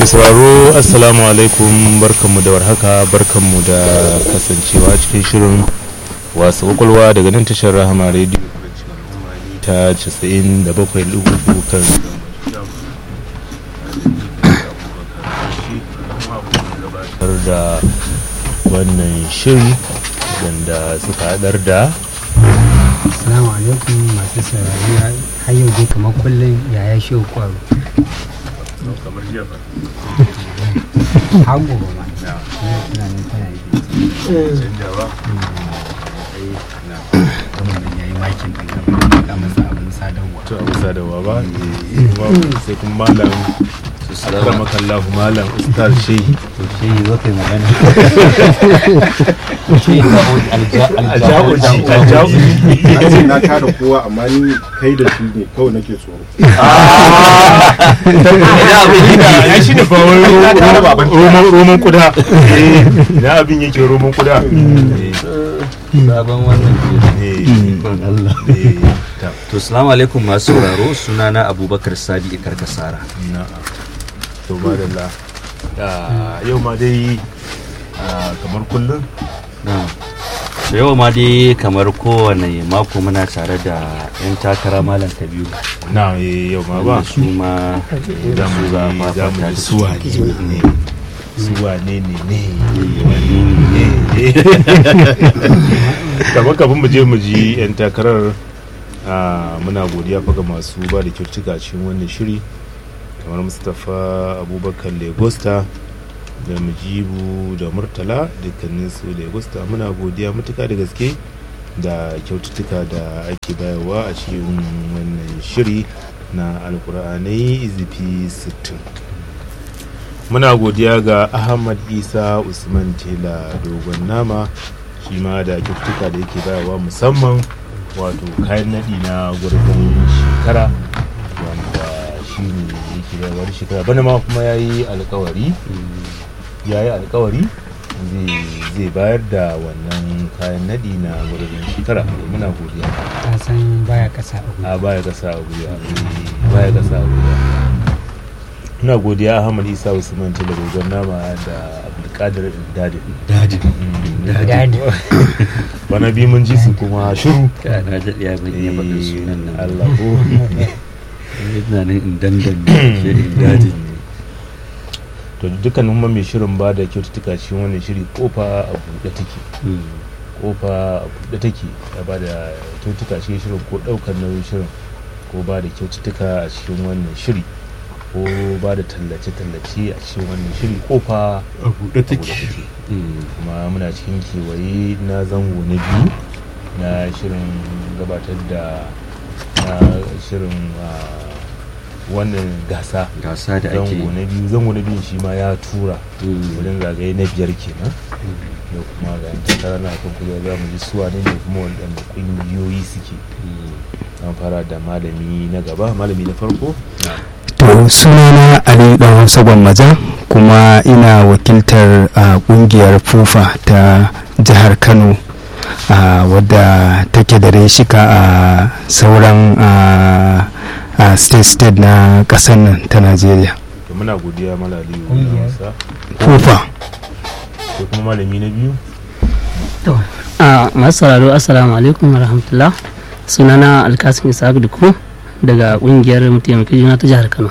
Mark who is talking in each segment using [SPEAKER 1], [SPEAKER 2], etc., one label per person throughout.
[SPEAKER 1] sauraro assalamu alaikum barkanmu da warhaka barkanmu da kasancewa cikin shirin wasu kwakwalwa daga nan tashar rahama rediyo ta 97.3 kan gabatar da wannan shiri wanda suka hadar da
[SPEAKER 2] Assalamu alaikum masu saurari har yau dai kamar kullum yaya shi kwaro.
[SPEAKER 1] kamar jefa
[SPEAKER 2] Har gobe ma. Ina tunanin tana yi.
[SPEAKER 1] canjawa
[SPEAKER 2] Wannan ya yi makin ɗin gaba da masa abin sadarwa.
[SPEAKER 1] to abu sadarwa ba sai kuma malam akramakallahu malam ustaz shehi
[SPEAKER 2] To shi yi zo kai magana. Shi ka
[SPEAKER 1] alja'uji alja'uji
[SPEAKER 3] an ce na kada kowa amma ni kai da shi ne kawai nake tsoro
[SPEAKER 1] ya shi ne fa roman roman kuda na abin yake roman kuda
[SPEAKER 4] sabon wannan
[SPEAKER 1] Eh,
[SPEAKER 4] Allah
[SPEAKER 1] eh, ta-
[SPEAKER 4] to salamu alaikum masu sauraro sunana abubakar sadi karkasara
[SPEAKER 1] na'am. to madalla Ah, yau ma dai ah, kamar kullum
[SPEAKER 4] na da yawa ma dai kamar kowane mako muna tare da 'yan takara malam kabiru
[SPEAKER 1] na eh, yau ma ba
[SPEAKER 4] wanda su ma
[SPEAKER 1] za mu
[SPEAKER 4] za
[SPEAKER 1] yi
[SPEAKER 4] ma
[SPEAKER 1] za mu
[SPEAKER 4] fata
[SPEAKER 1] yi
[SPEAKER 4] da
[SPEAKER 1] suwa ne suwa ne ne ne kamar kafin mu je mu ji 'yan takarar ah, muna godiya fa ga masu ba da kyautuka a cikin wannan shiri kamar mustapha abubakar legosta da mujibu da murtala dukkanin su legosta muna godiya matuka da gaske da kyaututtuka da ake bayarwa a cikin wannan shiri na alkur'anai izifi 60 muna godiya ga ahmad isa usman tela dogon nama shi ma da kyaututtuka da yake bayarwa musamman wato kayan naɗi na gurbin shekara wanda shi ne yake bayarwa da shekara bana ma kuma ya yi alkawari ya yi alkawari zai- zai bayar da wannan kayan naɗi na gurbin shekara muna godiya
[SPEAKER 2] Ta san baya kasa abu.
[SPEAKER 1] a baya kasa a gwiwa eh, baya kasa a gwiwa ina godiya ahmad isa usman tela dogon nama da abdulkadir dadi
[SPEAKER 4] dadi
[SPEAKER 2] Dadi.
[SPEAKER 1] bana bi mun ji su kuma shiru
[SPEAKER 4] ka na daɗe ya ban iya faɗin sunan nan
[SPEAKER 1] Allah ko
[SPEAKER 4] ina nan in dangane shirin dadi
[SPEAKER 1] to dukkanin kuma mai shirin ba da kyaututtuka cikin wannan shiri kofa a buɗe take kofa a buɗe take ya ba da kyaututtuka cikin shirin ko ɗaukar nauyin shirin ko ba da kyaututtuka a cikin wannan shiri ko ba da tallace-tallace a cikin wannan shiri kofa
[SPEAKER 4] a buɗe take
[SPEAKER 1] kuma muna cikin kewaye na zango na biyu na shirin gabatar da na shirin ah, wannan gasa
[SPEAKER 4] gasa da ake
[SPEAKER 1] zango na biyu zango na biyun shi ma ya tura
[SPEAKER 4] Mm.
[SPEAKER 1] wajen zagaye na biyar kenan da kuma ga yan takara na kan kujerar za mu ji suwa ne ne kuma waɗanda ƙungiyoyi suke an fara da malami na gaba malami na farko
[SPEAKER 5] To sunana Ali Dan Hausa Gwammaja kuma ina wakiltar a kungiyar FUFA ta jihar Kano a wadda take da reshika a sauran a a state-state na ƙasar nan ta Najeriya.
[SPEAKER 1] da muna godiya malali
[SPEAKER 2] Ƙungiyar.
[SPEAKER 1] wasa
[SPEAKER 5] FUFA.
[SPEAKER 1] sai kuma malami na biyu
[SPEAKER 6] To, a masu sauraro assalamu alaikum wa rahmatullah sunana alkasim isaac duku daga kungiyar mataimaki juna ta jihar kano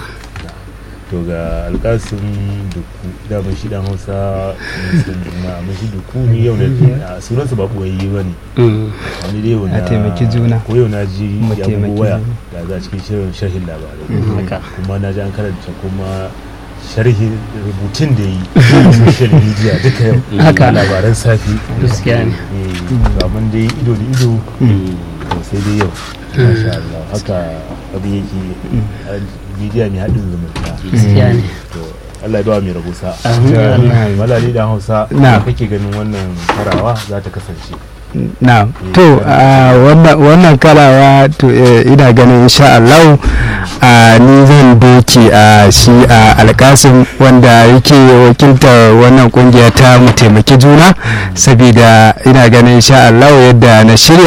[SPEAKER 1] to ga alkasin duku daman shi dan hausa mun shi duku ni yau na a sunansa ba ɓoyayye ba ne
[SPEAKER 6] Mm,
[SPEAKER 1] wani dai yau na
[SPEAKER 5] A taimaki juna.
[SPEAKER 1] ko yau na ji
[SPEAKER 5] Mu
[SPEAKER 1] ya
[SPEAKER 5] taimaki
[SPEAKER 1] bugo waya
[SPEAKER 5] juna.
[SPEAKER 1] da za cikin shirin sharhin labarai
[SPEAKER 6] haka
[SPEAKER 1] kuma na ji an karanta kuma sharhin rubutun da yi a social media duka yau
[SPEAKER 6] Haka.
[SPEAKER 1] labaran safi
[SPEAKER 6] Gaskiya ne.
[SPEAKER 1] Eh, amma dai ido da ido to sai dai yau masha Allah haka abin yake a media mai haɗin zumunta
[SPEAKER 6] gaskiya ne
[SPEAKER 1] to Allah ya ba mai rabo sa'a
[SPEAKER 6] Amin, ya Allah.
[SPEAKER 1] malali da hausa
[SPEAKER 5] Na.
[SPEAKER 1] ya kake ganin wannan karawa za ta kasance
[SPEAKER 5] na to a wannan wannan karawa to eh, ina ganin insha Allah a ni zan doke a shi a alkasim wanda yake wakiltar wannan kungiya ta mu taimaki juna saboda ina ganin insha Allah yadda na shirya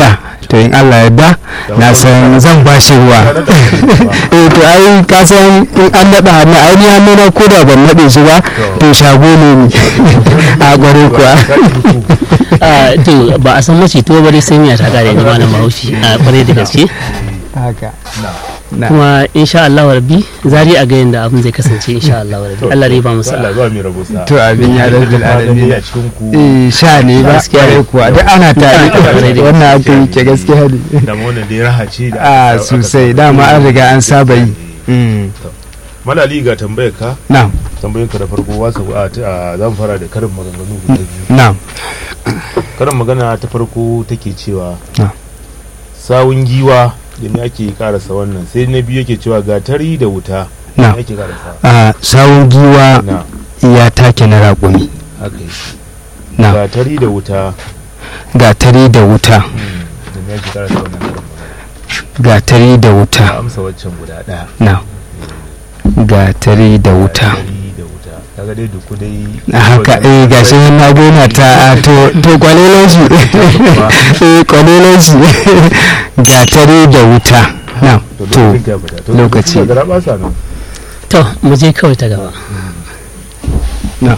[SPEAKER 5] to in Allah yarda na san zan ba shi ruwa eh to ai ka san in an naɗa hannu ai ni hannu na ko da ban naɗe shi ba to shago ne ni a gware kuwa
[SPEAKER 6] Ah, to ba a san mace to bare sai miya ta kare ni malam Bahaushe a kwarai da gaske
[SPEAKER 5] haka na
[SPEAKER 6] kuma insha Allah rabbi zari a ga yanda abin zai kasance insha Allah rabbi Allah dai ba mu
[SPEAKER 1] Allah
[SPEAKER 6] sa'a
[SPEAKER 1] zuwa mai rabo sa
[SPEAKER 5] to abin ya rabbil alamin
[SPEAKER 1] a cikin ku
[SPEAKER 5] eh sha ne ba
[SPEAKER 6] Gaskiya ne.
[SPEAKER 5] kware kuwa duk ana tare
[SPEAKER 6] Kwarai da
[SPEAKER 5] wannan aka yi ke gaskiya ne
[SPEAKER 1] da ma wannan dai raha ce da
[SPEAKER 5] a
[SPEAKER 1] aka- aka
[SPEAKER 5] sosai
[SPEAKER 1] saba.
[SPEAKER 5] dama an riga an saba yi Mm.
[SPEAKER 1] malali ga tambayar ka
[SPEAKER 5] na'am
[SPEAKER 1] tambayin ka da farko wasa a a- za mu fara da karin maganganu guda biyu
[SPEAKER 5] na'am
[SPEAKER 1] karin magana ta farko take cewa
[SPEAKER 5] Na.
[SPEAKER 1] sawun giwa da ne ake karasa wannan sai na biyu yake cewa gatari da wuta
[SPEAKER 5] Na.
[SPEAKER 1] ne ake karasa
[SPEAKER 5] a sawun giwa
[SPEAKER 1] na
[SPEAKER 5] ya take na raƙumi
[SPEAKER 1] haka yi
[SPEAKER 5] na
[SPEAKER 1] gatari da wuta
[SPEAKER 5] gatari da wuta
[SPEAKER 1] hmm, da ne ake karasa wannan karin magana
[SPEAKER 5] gatari da
[SPEAKER 1] ka
[SPEAKER 5] wuta
[SPEAKER 1] amsa waccan guda ɗaya
[SPEAKER 5] na gatari da wuta
[SPEAKER 1] gatari da wuta kaga dai duku dai
[SPEAKER 5] haka eh gashi nan na gona ta a, to to kwalelan shi eh kwalelan shi gatari da wuta na
[SPEAKER 1] to
[SPEAKER 5] to
[SPEAKER 1] lokacin ka fita to
[SPEAKER 5] lokaci.
[SPEAKER 1] da gara ba sa nan
[SPEAKER 6] to mu je kawai ta gaba
[SPEAKER 5] na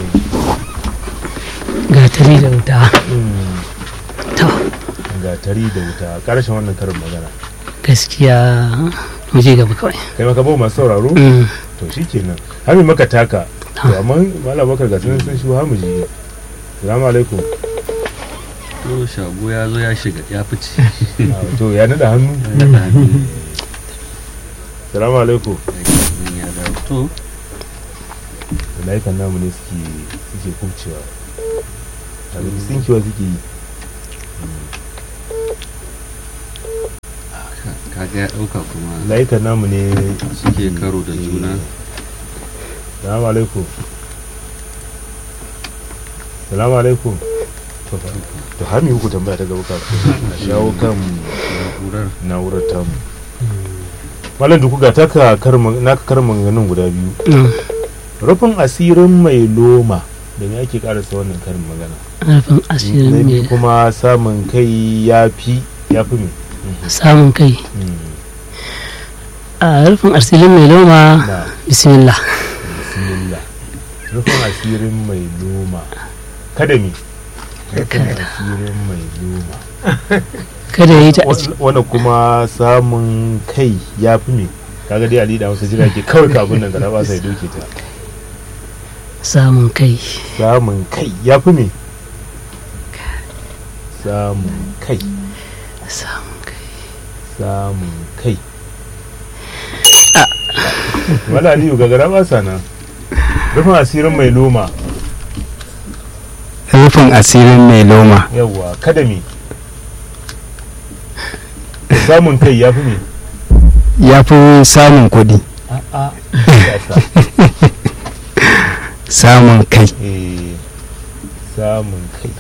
[SPEAKER 6] gatari da wuta
[SPEAKER 1] Hmm,
[SPEAKER 6] to
[SPEAKER 1] gatari da wuta karshen wannan karin magana
[SPEAKER 6] gaskiya mu je gaba kawai
[SPEAKER 1] kai maka bau masu sauraro
[SPEAKER 6] Mm.
[SPEAKER 1] to shi kenan har mai maka taka to amma malam bakar ga sun sun shi har mu ji salamu alaikum
[SPEAKER 4] to shago ya zo ya shiga ya fice
[SPEAKER 1] Ah, to ya nada hannu salamu alaikum
[SPEAKER 4] ya dawo to
[SPEAKER 1] malaikan namu ne suke suke kubcewa a ga sinkewa suke yi
[SPEAKER 4] kaga ya dauka kuma
[SPEAKER 1] malaikan namu ne
[SPEAKER 4] suke karo da juna
[SPEAKER 1] salamu alaikum salamu alaikum to fa- to har mi ku tambaya ta gaba kafin a shawo kan
[SPEAKER 4] na'urar
[SPEAKER 1] na'urar tamu malam duku ga taka karma- naka karin maganganun guda biyu
[SPEAKER 6] Mm.
[SPEAKER 1] rufin asirin mai loma da me ake karasa wannan karin magana
[SPEAKER 6] rufin
[SPEAKER 1] na
[SPEAKER 6] asirin
[SPEAKER 1] biyu
[SPEAKER 6] mai
[SPEAKER 1] kuma samun kai ya fi ya fi me
[SPEAKER 6] samun kai
[SPEAKER 1] Mm,
[SPEAKER 6] a rufin asirin mai loma
[SPEAKER 1] na
[SPEAKER 6] bismillah
[SPEAKER 1] bismillah rufin asirin mai loma kada me rufin asirin mai loma
[SPEAKER 6] kada ya yi ta a ciki
[SPEAKER 1] wanda kuma samun kai ya fi me kaga dai ali da wasu jira ke kawai kabin nan gara ba sai doke ta
[SPEAKER 6] samun kai
[SPEAKER 1] samun kai ya fi me samun kai
[SPEAKER 6] samun kai
[SPEAKER 1] samun kai wala aliyu ga gara ba sa nan rufin asirin mai loma
[SPEAKER 5] rufin asirin mai loma
[SPEAKER 1] yawwa kada me samun kai ya fi me
[SPEAKER 5] ya fi samun kuɗi
[SPEAKER 1] a'a
[SPEAKER 5] samun kai
[SPEAKER 1] eh samun kai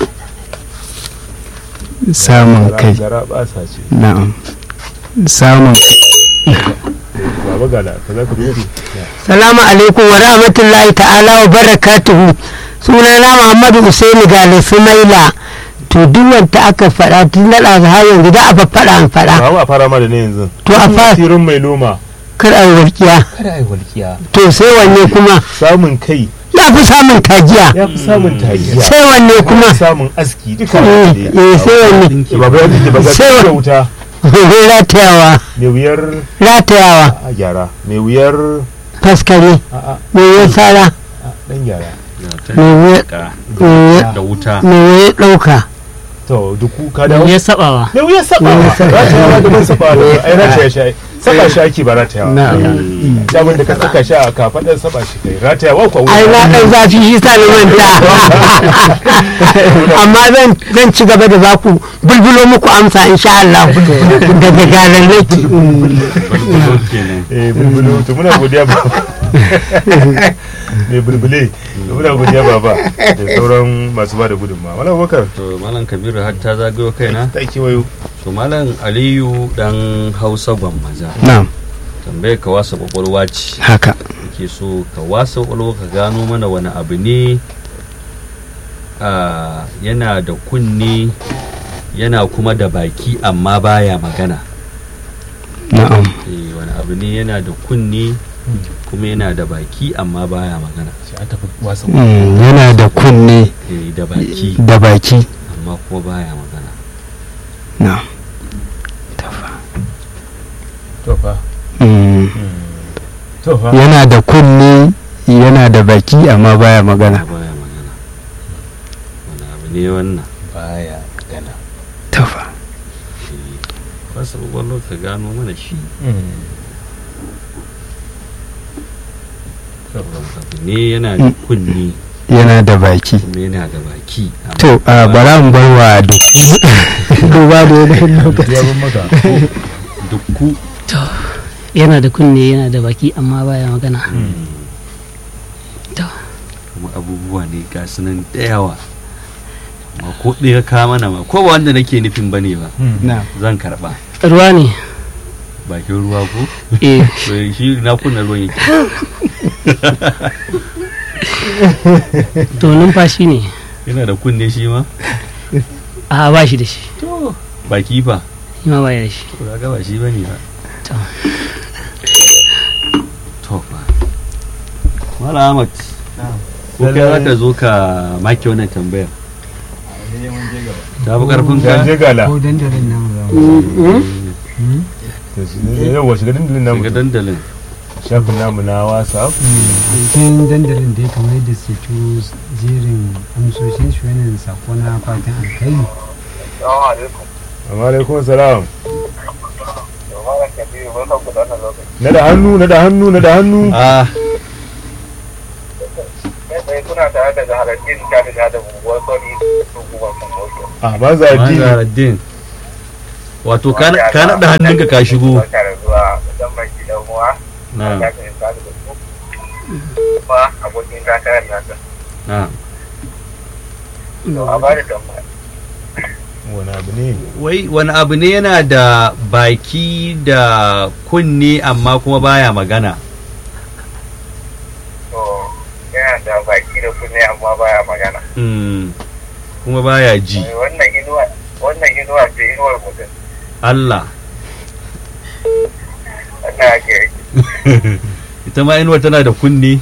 [SPEAKER 5] samun kai
[SPEAKER 1] gara ba sa ce
[SPEAKER 5] na'am samun
[SPEAKER 1] baba gala ka za ka rufe
[SPEAKER 7] Salamu alaikum wa rahmatullahi ta'ala wa barakatuhu. Sunana Muhammadu Usaini Gale Sumaila. To duk wanda aka faɗa tun na ɗazu har yanzu da a faɗa an faɗa.
[SPEAKER 1] ba ma fara ma da ne yanzu
[SPEAKER 7] To a fara
[SPEAKER 1] asirin mai loma
[SPEAKER 7] kar a yi walƙiya.
[SPEAKER 1] kada ai walkiya
[SPEAKER 7] To sai wanne kuma
[SPEAKER 1] samun kai
[SPEAKER 7] ya fi samun tagiya.
[SPEAKER 1] ya fi samun tagiya
[SPEAKER 7] Sai wanne kuma
[SPEAKER 1] samun aski duka
[SPEAKER 7] eh eh, sai wanne
[SPEAKER 1] baba ya jike baba
[SPEAKER 7] Sai-
[SPEAKER 1] da wuta
[SPEAKER 7] ratayawa
[SPEAKER 1] mai wuyar
[SPEAKER 7] ratayawa
[SPEAKER 1] a gyara mai wuyar
[SPEAKER 7] faskare
[SPEAKER 1] a a
[SPEAKER 7] mai wuya tsara
[SPEAKER 1] a, dan gyara
[SPEAKER 7] mai wuya
[SPEAKER 4] ka
[SPEAKER 7] mai wuya-
[SPEAKER 4] da wuta
[SPEAKER 7] mai wuya ɗauka.
[SPEAKER 1] to duku ka
[SPEAKER 6] da
[SPEAKER 1] dawo
[SPEAKER 6] ya sabawa
[SPEAKER 1] mai wuyar sabawa ratayawa da ban sabawa da ai rataya shi saba shi ake ba ratayawa daman da ka saka shi a kafaɗar saba shi kai ratayawa ko
[SPEAKER 7] ai na ɗan zafi shi sa na manta amma zan zan ci gaba da za ku bulbulo muku amsa insha Allah daga garan lake
[SPEAKER 4] Bulbulo kenan
[SPEAKER 1] eh bulbulu to muna godiya ba mai bulbule to muna godiya baba da sauran masu ba da gudunmawa wala bakar
[SPEAKER 4] to malam kabiru har ta zagayo kaina
[SPEAKER 1] ta kewayo
[SPEAKER 4] to malam aliyu dan hausa gwammaja
[SPEAKER 5] na'am
[SPEAKER 4] tambayar ka wasa kwakwalwa ce
[SPEAKER 5] haka
[SPEAKER 4] ke so ka wasa kwakwalwa ka gano mana wani abu ne a yana da kunne yana kuma da baki amma baya magana
[SPEAKER 5] na'am
[SPEAKER 4] eh wani abu ne yana da kunne kuma yana da baki amma baya magana
[SPEAKER 1] sai an tafi wasa
[SPEAKER 5] Mm, yana da kunne
[SPEAKER 4] eh da baki
[SPEAKER 5] da baki
[SPEAKER 4] amma kuma baya magana
[SPEAKER 5] na'am
[SPEAKER 1] to fa
[SPEAKER 5] Mm,
[SPEAKER 1] to fa
[SPEAKER 5] yana da kunne yana da baki amma baya magana
[SPEAKER 4] amma baya magana wani abu ne wannan
[SPEAKER 1] baya gana
[SPEAKER 5] tafa
[SPEAKER 4] wasu gwallo ka gano mana shi abu ne yana da kunne
[SPEAKER 5] yana da baki
[SPEAKER 4] kuma yana da baki amma
[SPEAKER 5] to a bara mu bar wa duk duba da yanayin lokaci
[SPEAKER 1] ya ban maka
[SPEAKER 4] dukku
[SPEAKER 6] yana da kunne yana da baki amma baya magana to
[SPEAKER 4] kuma abubuwa ne ga su nan da yawa amma ko ɗaya ka mana ma ko ba wanda nake nufin ba ne ba
[SPEAKER 5] na
[SPEAKER 4] zan karɓa
[SPEAKER 6] ruwa ne
[SPEAKER 4] bakin ruwa ko
[SPEAKER 6] eh
[SPEAKER 4] to shi na kunna ruwan yake
[SPEAKER 6] to numfashi ne
[SPEAKER 4] yana da kunne shi ma
[SPEAKER 6] a ba shi da shi
[SPEAKER 4] baki fa
[SPEAKER 6] shi ma baya da shi
[SPEAKER 4] to kaga ba shi bane ba
[SPEAKER 6] To.
[SPEAKER 4] to fa Mala Ahmad ko kai za ka zo ka maki wannan tambayar ta fi karfin ka
[SPEAKER 1] je gala
[SPEAKER 2] ko dandalin namu za mu
[SPEAKER 1] yawa shiga dandalin namu
[SPEAKER 4] daga dandalin
[SPEAKER 1] shafin namu na whatsapp
[SPEAKER 2] cikin dandalin da ya kamar yadda suke turo jerin amsoshin shi wannan sako na fatan alkhairi
[SPEAKER 1] amma alaikum salam na da hannu na da hannu na da hannu
[SPEAKER 4] ah
[SPEAKER 8] kuna tare da zaharaddin ta da da unguwar sani hukumar samoto
[SPEAKER 1] a ba za ji
[SPEAKER 4] Mazaraddin wato ka ka naɗa hannunka ka shigo
[SPEAKER 8] barka da zuwa musamman gidan uwa
[SPEAKER 4] na
[SPEAKER 8] ya ka isa da ku kuma abokin takarar nasa
[SPEAKER 4] na
[SPEAKER 8] to a bada tambaya
[SPEAKER 1] wani abu ne
[SPEAKER 4] wai wani abu ne yana da baki da kunne amma kuma baya magana
[SPEAKER 8] to yana da baki da kunne amma baya magana
[SPEAKER 4] Mm, kuma baya ji
[SPEAKER 8] wannan inuwa wannan inuwa ce inuwar mutum
[SPEAKER 4] Allah
[SPEAKER 8] wannan ake yake
[SPEAKER 4] ita ma inuwa tana da kunne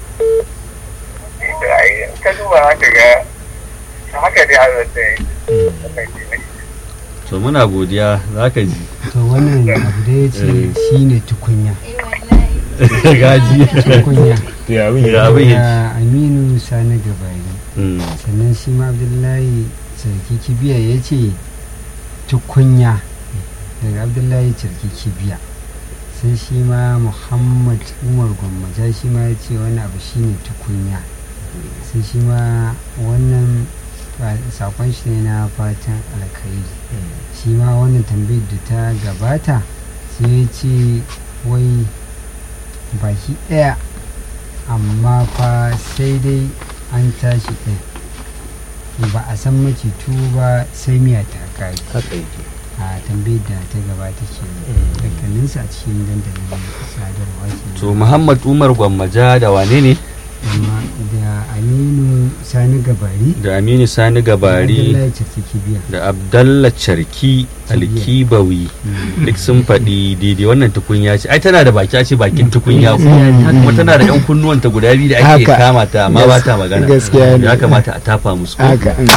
[SPEAKER 8] da ai ka duba haka ga haka dai Allah ta yi wannan shi ne
[SPEAKER 4] to muna godiya za ka ji
[SPEAKER 2] to wannan abu da ya ce
[SPEAKER 4] Eh.
[SPEAKER 2] shine tukunya
[SPEAKER 4] gaji
[SPEAKER 2] tukunya
[SPEAKER 1] to ya abin
[SPEAKER 4] Ya
[SPEAKER 1] ya
[SPEAKER 4] abin ya-
[SPEAKER 2] ya aminu sani gabari
[SPEAKER 4] Mm,
[SPEAKER 2] sannan shi ma abdullahi sarki kibiya ya ce tukunya daga abdullahi sarki kibiya sai shi ma muhammad umar gwammaja shi ma ya ce wani abu shine tukunya sai shi ma wannan fa- sakon shi ne na fatan alkhairi shi ma wannan tambayar da ta gabata sai ya ce wai baki ɗaya amma fa sai dai an tashi ɗaya ba a san macitu ba sai miya ta kare
[SPEAKER 1] haka yake
[SPEAKER 2] a tambayar da ta gabata ke dukkaninsu a cikin dandalin sadarwa ke
[SPEAKER 4] to Muhammad Umar Gwammaja da wane ne
[SPEAKER 2] amma da aminu sani gabari
[SPEAKER 4] da Aminu Sani Gabari
[SPEAKER 2] abdullahi ciki biya
[SPEAKER 4] da Abdalla Charki Alkibawi duk sun faɗi daidai wannan tukunya ce ai tana da baki a ce bakin tukunya ko kuma tana da ɗan kunnuwanta guda biyu da ake
[SPEAKER 5] Haka.
[SPEAKER 4] kama ta amma ba ta magana
[SPEAKER 5] gaskiya ne.
[SPEAKER 4] ya kamata a tafa musu ko?
[SPEAKER 5] haka mm.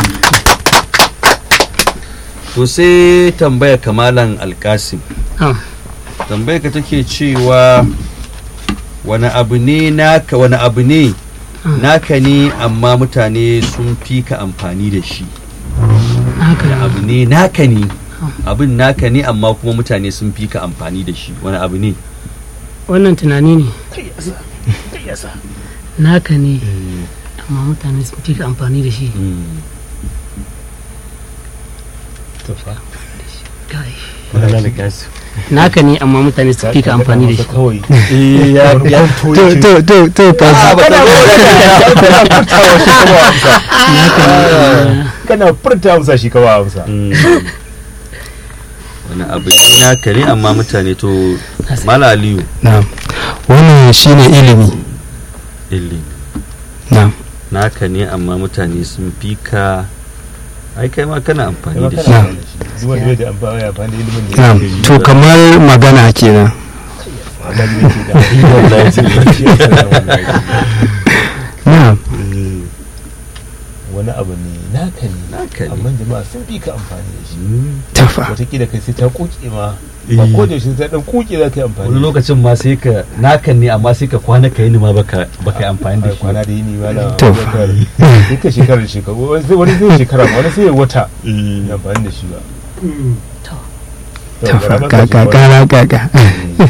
[SPEAKER 4] to sai tambaya kamalan alkasim
[SPEAKER 6] Ah.
[SPEAKER 4] tambaya ka take cewa wani abu ne naka wani abu ne naka ne amma mutane sun fi ka amfani da shi
[SPEAKER 6] haka
[SPEAKER 4] wani abu ne naka ne abin naka ne amma kuma mutane sun fi ka amfani da shi wani abu ne
[SPEAKER 6] wannan tunani ne naka ne amma mutane sun fi ka amfani da shi
[SPEAKER 4] Mm.
[SPEAKER 6] Kai.
[SPEAKER 4] Kamalan alkasim.
[SPEAKER 6] naka ne amma mutane sun fi ka amfani da shi
[SPEAKER 1] kawai
[SPEAKER 4] Eh, ya- ya-
[SPEAKER 5] to to to to fa
[SPEAKER 1] kana furta amsa shi kawai amsa
[SPEAKER 4] Mm. wani abu ne naka ne amma mutane to mala aliyu
[SPEAKER 5] na'am wannan shine ilimi
[SPEAKER 4] illi
[SPEAKER 5] na'am
[SPEAKER 4] naka ne amma mutane sun fi ka ai kai ma kana amfani
[SPEAKER 1] Kuma
[SPEAKER 4] da
[SPEAKER 1] kana
[SPEAKER 4] shi
[SPEAKER 1] amfani da shi. Duk wanda bai da amfani ya amfani da ilimin da
[SPEAKER 5] na'am
[SPEAKER 1] yake yi.
[SPEAKER 5] to kamar magana kenan
[SPEAKER 1] Amma ni yake da wallahi shi ya san wallahi.
[SPEAKER 5] na'am
[SPEAKER 1] Eh, wani abu ne naka ne
[SPEAKER 4] Naka ne.
[SPEAKER 1] amma jama'a sun fi ka amfani da shi
[SPEAKER 5] tafa
[SPEAKER 1] wataƙila kai sai ta kuke ma ba ko da yaushe sai dan kuke za ka yi amfani
[SPEAKER 4] wani lokacin ma sai ka nakan ne amma sai ka kwana ka yi ni ma baka baka yi amfani da
[SPEAKER 1] Ai,
[SPEAKER 4] shi
[SPEAKER 1] kwana da yini ma na
[SPEAKER 5] To.
[SPEAKER 1] sai ka shekara da shekaru wani zai- wani zai shekara ma wani sai ya wata ya amfani da shi ba To,
[SPEAKER 5] tafa
[SPEAKER 1] gara maka
[SPEAKER 5] kaka
[SPEAKER 1] shi
[SPEAKER 5] kara kaka
[SPEAKER 1] wani.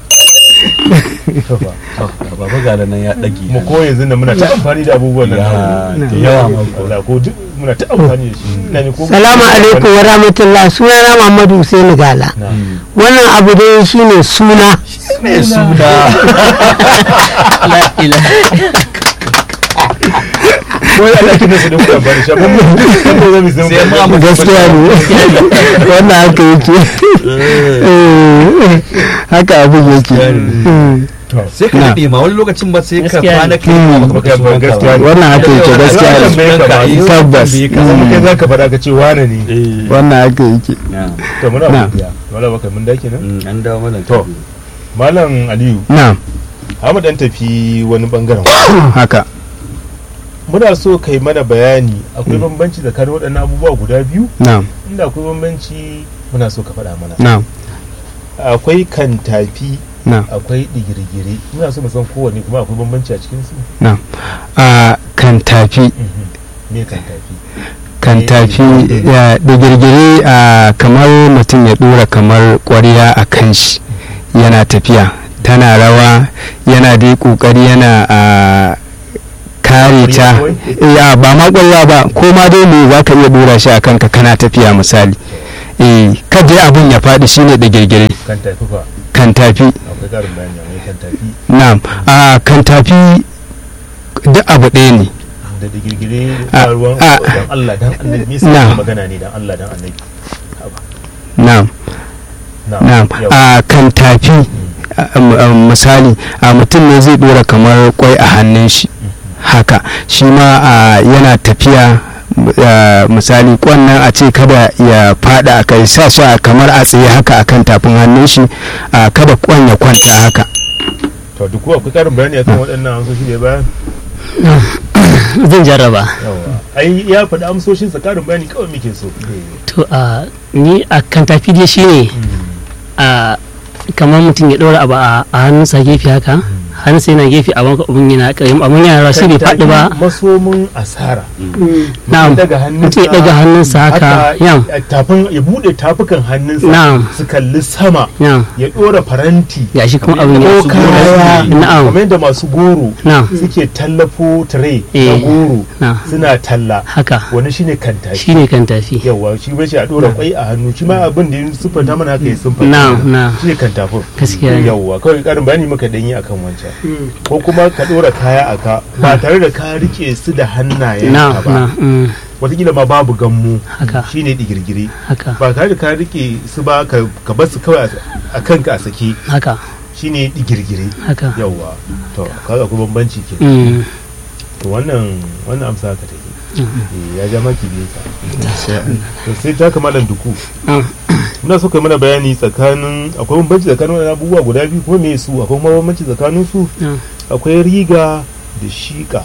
[SPEAKER 1] To fa.
[SPEAKER 4] To, baba gala nan ya dage
[SPEAKER 1] mu ko yanzu da muna ta amfani da abubuwan nan
[SPEAKER 4] Ya,
[SPEAKER 1] namu.
[SPEAKER 4] da yawa ma ko.
[SPEAKER 1] Allah ko duk muna ta amfani da shi ina ne ko
[SPEAKER 7] salamu alaikum wa rahmatullah sunana muhammadu Hussein gala
[SPEAKER 1] Na.
[SPEAKER 7] wannan abu dai shine suna
[SPEAKER 4] mai suna la ilaha
[SPEAKER 1] wai Allah kina su da ku amfani da shi amma mu kan da zamu san
[SPEAKER 4] Sai ma mu
[SPEAKER 5] gaskiya ne wannan haka yake Eh, haka abin yake Mm.
[SPEAKER 4] sai ka
[SPEAKER 5] Na.
[SPEAKER 4] daɗe ma wani lokacin ba sai ka
[SPEAKER 6] Gaskiya
[SPEAKER 4] kwana
[SPEAKER 6] ne.
[SPEAKER 4] ka yi ma baka
[SPEAKER 1] Baka-
[SPEAKER 4] faɗi sunanka
[SPEAKER 1] gaskiya
[SPEAKER 4] ba.
[SPEAKER 1] ne.
[SPEAKER 5] wannan haka yake gaskiya
[SPEAKER 1] Wannan bai
[SPEAKER 5] ne
[SPEAKER 1] kama.
[SPEAKER 5] tabbas
[SPEAKER 1] ka zama kai zaka faɗa ka ce wane ne
[SPEAKER 4] Eh.
[SPEAKER 5] wannan haka yake
[SPEAKER 4] Na.
[SPEAKER 1] to muna
[SPEAKER 5] Na.
[SPEAKER 1] godiya wala baka mun dake nan
[SPEAKER 4] Mm, an dawo mana
[SPEAKER 1] To. malam aliyu
[SPEAKER 5] na'am
[SPEAKER 1] Ahmad dan tafi wani bangaren
[SPEAKER 5] haka
[SPEAKER 1] muna so kai mana bayani akwai bambanci tsakanin waɗannan abubuwa guda biyu
[SPEAKER 5] na'am
[SPEAKER 1] inda akwai bambanci muna so ka faɗa mana
[SPEAKER 5] na'am
[SPEAKER 1] akwai kantafi
[SPEAKER 5] na'am
[SPEAKER 1] akwai digirgire muna so mu san kowanne kuma akwai bambanci a cikin su
[SPEAKER 5] na'am a kan tafi
[SPEAKER 1] Mhm. me kantafi
[SPEAKER 5] kan tafi ya da girgire a kamar mutum ya dora kamar ƙwariya a kan shi yana tafiya tana rawa yana dai ƙoƙari yana a kare ta
[SPEAKER 1] Ƙwariya
[SPEAKER 5] ya ba ma ƙwariya ba ko ma dai me za ka iya dora shi a kanka kana tafiya misali eh kada abun ya faɗi shine da girgire
[SPEAKER 1] kantafi fa
[SPEAKER 5] kan tafi
[SPEAKER 1] akwai ƙarin bayani a mai kantafi
[SPEAKER 5] na'am a kan tafi duk abu ɗaya ne
[SPEAKER 1] da digirgire
[SPEAKER 5] Ah,
[SPEAKER 1] da ruwan
[SPEAKER 5] ah.
[SPEAKER 1] dan Allah dan annabi me
[SPEAKER 5] Na.
[SPEAKER 1] yasa magana ne dan Allah dan annabi
[SPEAKER 5] na'am na'am
[SPEAKER 1] yau.
[SPEAKER 5] a kan tafi a- a- misali a mutum ne zai dora kamar kwai a hannun shi haka shi ma a yana tafiya a, misali kwannan a ce kada ya fada a kai sa shi a kamar a tsaye haka akan tafin hannun shi a kada kwan ya kwanta haka
[SPEAKER 1] to duk akwai ƙarin bayani akan waɗannan amsoshi da ya bayar
[SPEAKER 6] zan jarraba
[SPEAKER 1] yawa ai ya faɗi amsoshin sa ƙarin bayani kawai muke so
[SPEAKER 6] to a ni a kan tafi dai shine a kamar mutum ya ɗora abu a a hannunsa gefe haka hannunsa yana gefe abin abin yana ƙayyam abin yana rawa sai bai faɗi ba
[SPEAKER 1] masomin asara
[SPEAKER 6] na'am
[SPEAKER 1] daga hannunsa
[SPEAKER 6] mutum ya ɗaga hannunsa haka yam
[SPEAKER 1] a tafin ya bude tafukan hannunsa
[SPEAKER 6] Na'am.
[SPEAKER 1] su kalli sama
[SPEAKER 6] yam
[SPEAKER 1] ya dora faranti
[SPEAKER 6] gashi kuma abin
[SPEAKER 1] ko
[SPEAKER 6] ya
[SPEAKER 1] kaya
[SPEAKER 6] na'am
[SPEAKER 1] kamar yadda masu goro
[SPEAKER 6] na'am
[SPEAKER 1] suke tallafo tire na
[SPEAKER 6] Eh.
[SPEAKER 1] goro
[SPEAKER 6] na'am
[SPEAKER 1] suna talla
[SPEAKER 6] haka
[SPEAKER 1] wani shine kanta
[SPEAKER 6] shine kan tafi
[SPEAKER 1] yawa shi bai a dora kwai a hannu shi ma abin da ya siffanta mana haka ya siffanta
[SPEAKER 6] na'am na'am
[SPEAKER 1] shi ne kan tafin
[SPEAKER 6] gaskiya ne
[SPEAKER 1] yawa kawai karin bayani muka danyi akan wancan ko kuma ka dora kaya a ka ba tare da ka rike su da hannayen
[SPEAKER 6] na'am
[SPEAKER 1] ka ba
[SPEAKER 6] na'am mm,
[SPEAKER 1] wataƙila ma babu gammu
[SPEAKER 6] haka
[SPEAKER 1] shine digirgire
[SPEAKER 6] haka
[SPEAKER 1] ba tare da ka rike su ba ka ka bar su kawai a kanka a sake
[SPEAKER 6] haka
[SPEAKER 1] shine digirgire
[SPEAKER 6] haka
[SPEAKER 1] yawa to kaga akwai bambanci ke
[SPEAKER 6] mm,
[SPEAKER 1] to wannan wannan amsa ka take
[SPEAKER 6] Mm.
[SPEAKER 1] Eh, ya ja maki biyu ka to sai ta kamalan duku
[SPEAKER 6] mm.
[SPEAKER 1] muna so kai mana bayani tsakanin akwai bambanci tsakanin wannan abubuwa guda biyu kuma me su akwai kuma bambanci tsakanin su
[SPEAKER 6] Mm.
[SPEAKER 1] akwai riga da shiƙa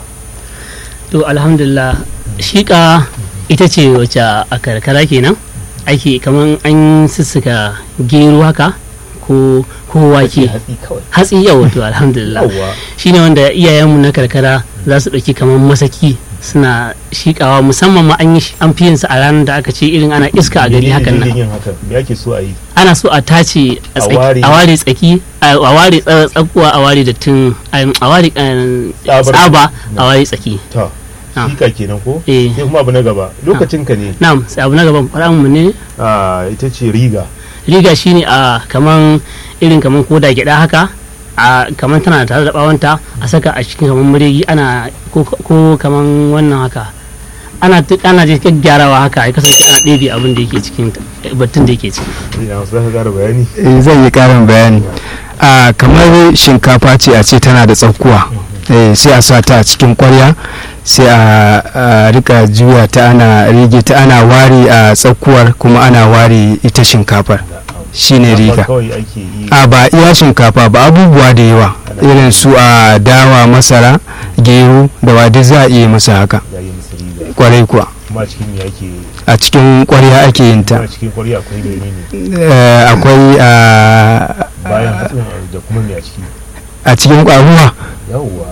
[SPEAKER 6] to alhamdulillah shiƙa ita ce wacce a karkara kenan ake kaman an sussuka gero haka ko ko wake
[SPEAKER 1] hatsi kawai
[SPEAKER 6] hatsi yau to alhamdulillah
[SPEAKER 1] yawa
[SPEAKER 6] shine wanda iyayenmu na karkara za su ɗauki kamar masaki suna shiƙawa musamman ma an yi an fi yin sa a ranar da aka ce irin ana iska a gari hakan nan
[SPEAKER 1] yin hakan me ake so a yi
[SPEAKER 6] ana so a tace
[SPEAKER 1] A
[SPEAKER 6] a tsaki-
[SPEAKER 1] ware.
[SPEAKER 6] a ware tsaki a a ware tsa- tsakuwa a ware dattin a ware eh,
[SPEAKER 1] Tsabar.
[SPEAKER 6] tsaba a ware tsaki
[SPEAKER 1] ta
[SPEAKER 6] Ah.
[SPEAKER 1] shiƙa kenan ko
[SPEAKER 6] eh
[SPEAKER 1] sai kuma abu na gaba lokacin ka ne
[SPEAKER 6] na'am sai abu na gaban fara mu ne
[SPEAKER 1] a ita ce riga
[SPEAKER 6] riga shine a kaman irin kaman koda gyada haka a kaman tana tare da bawanta a saka a cikin kaman muregi ana ko, ko kaman wannan haka ana tu- ana je gyarawa haka ya kasance ana ɗebe abin da yake cikin ta- battun da yake ciki
[SPEAKER 1] ina wasu zaka ƙara bayani
[SPEAKER 5] Eh, zan yi karin bayani a kamar shinkafa ce a ce tana da tsakuwa eh, sai a sa ta a cikin kwarya sai a a rika juya ta ana rige ta ana ware a tsakuwar kuma ana ware ita shinkafar shine riga
[SPEAKER 1] kawai ake yi
[SPEAKER 5] a ba iya shinkafa ba abubuwa da yawa irin su a dawa masara gero da wadi za a iya masa haka
[SPEAKER 1] ya yi musu riga
[SPEAKER 5] kwarai kuwa
[SPEAKER 1] kuma a cikin me ake
[SPEAKER 5] a cikin kwarya ake yin
[SPEAKER 1] kuma
[SPEAKER 5] ta
[SPEAKER 1] a cikin kwarya akwai menene
[SPEAKER 5] Eh, akwai a
[SPEAKER 1] bayan hatsin da kuma me a ciki
[SPEAKER 5] a cikin kwaruwa
[SPEAKER 1] yawwa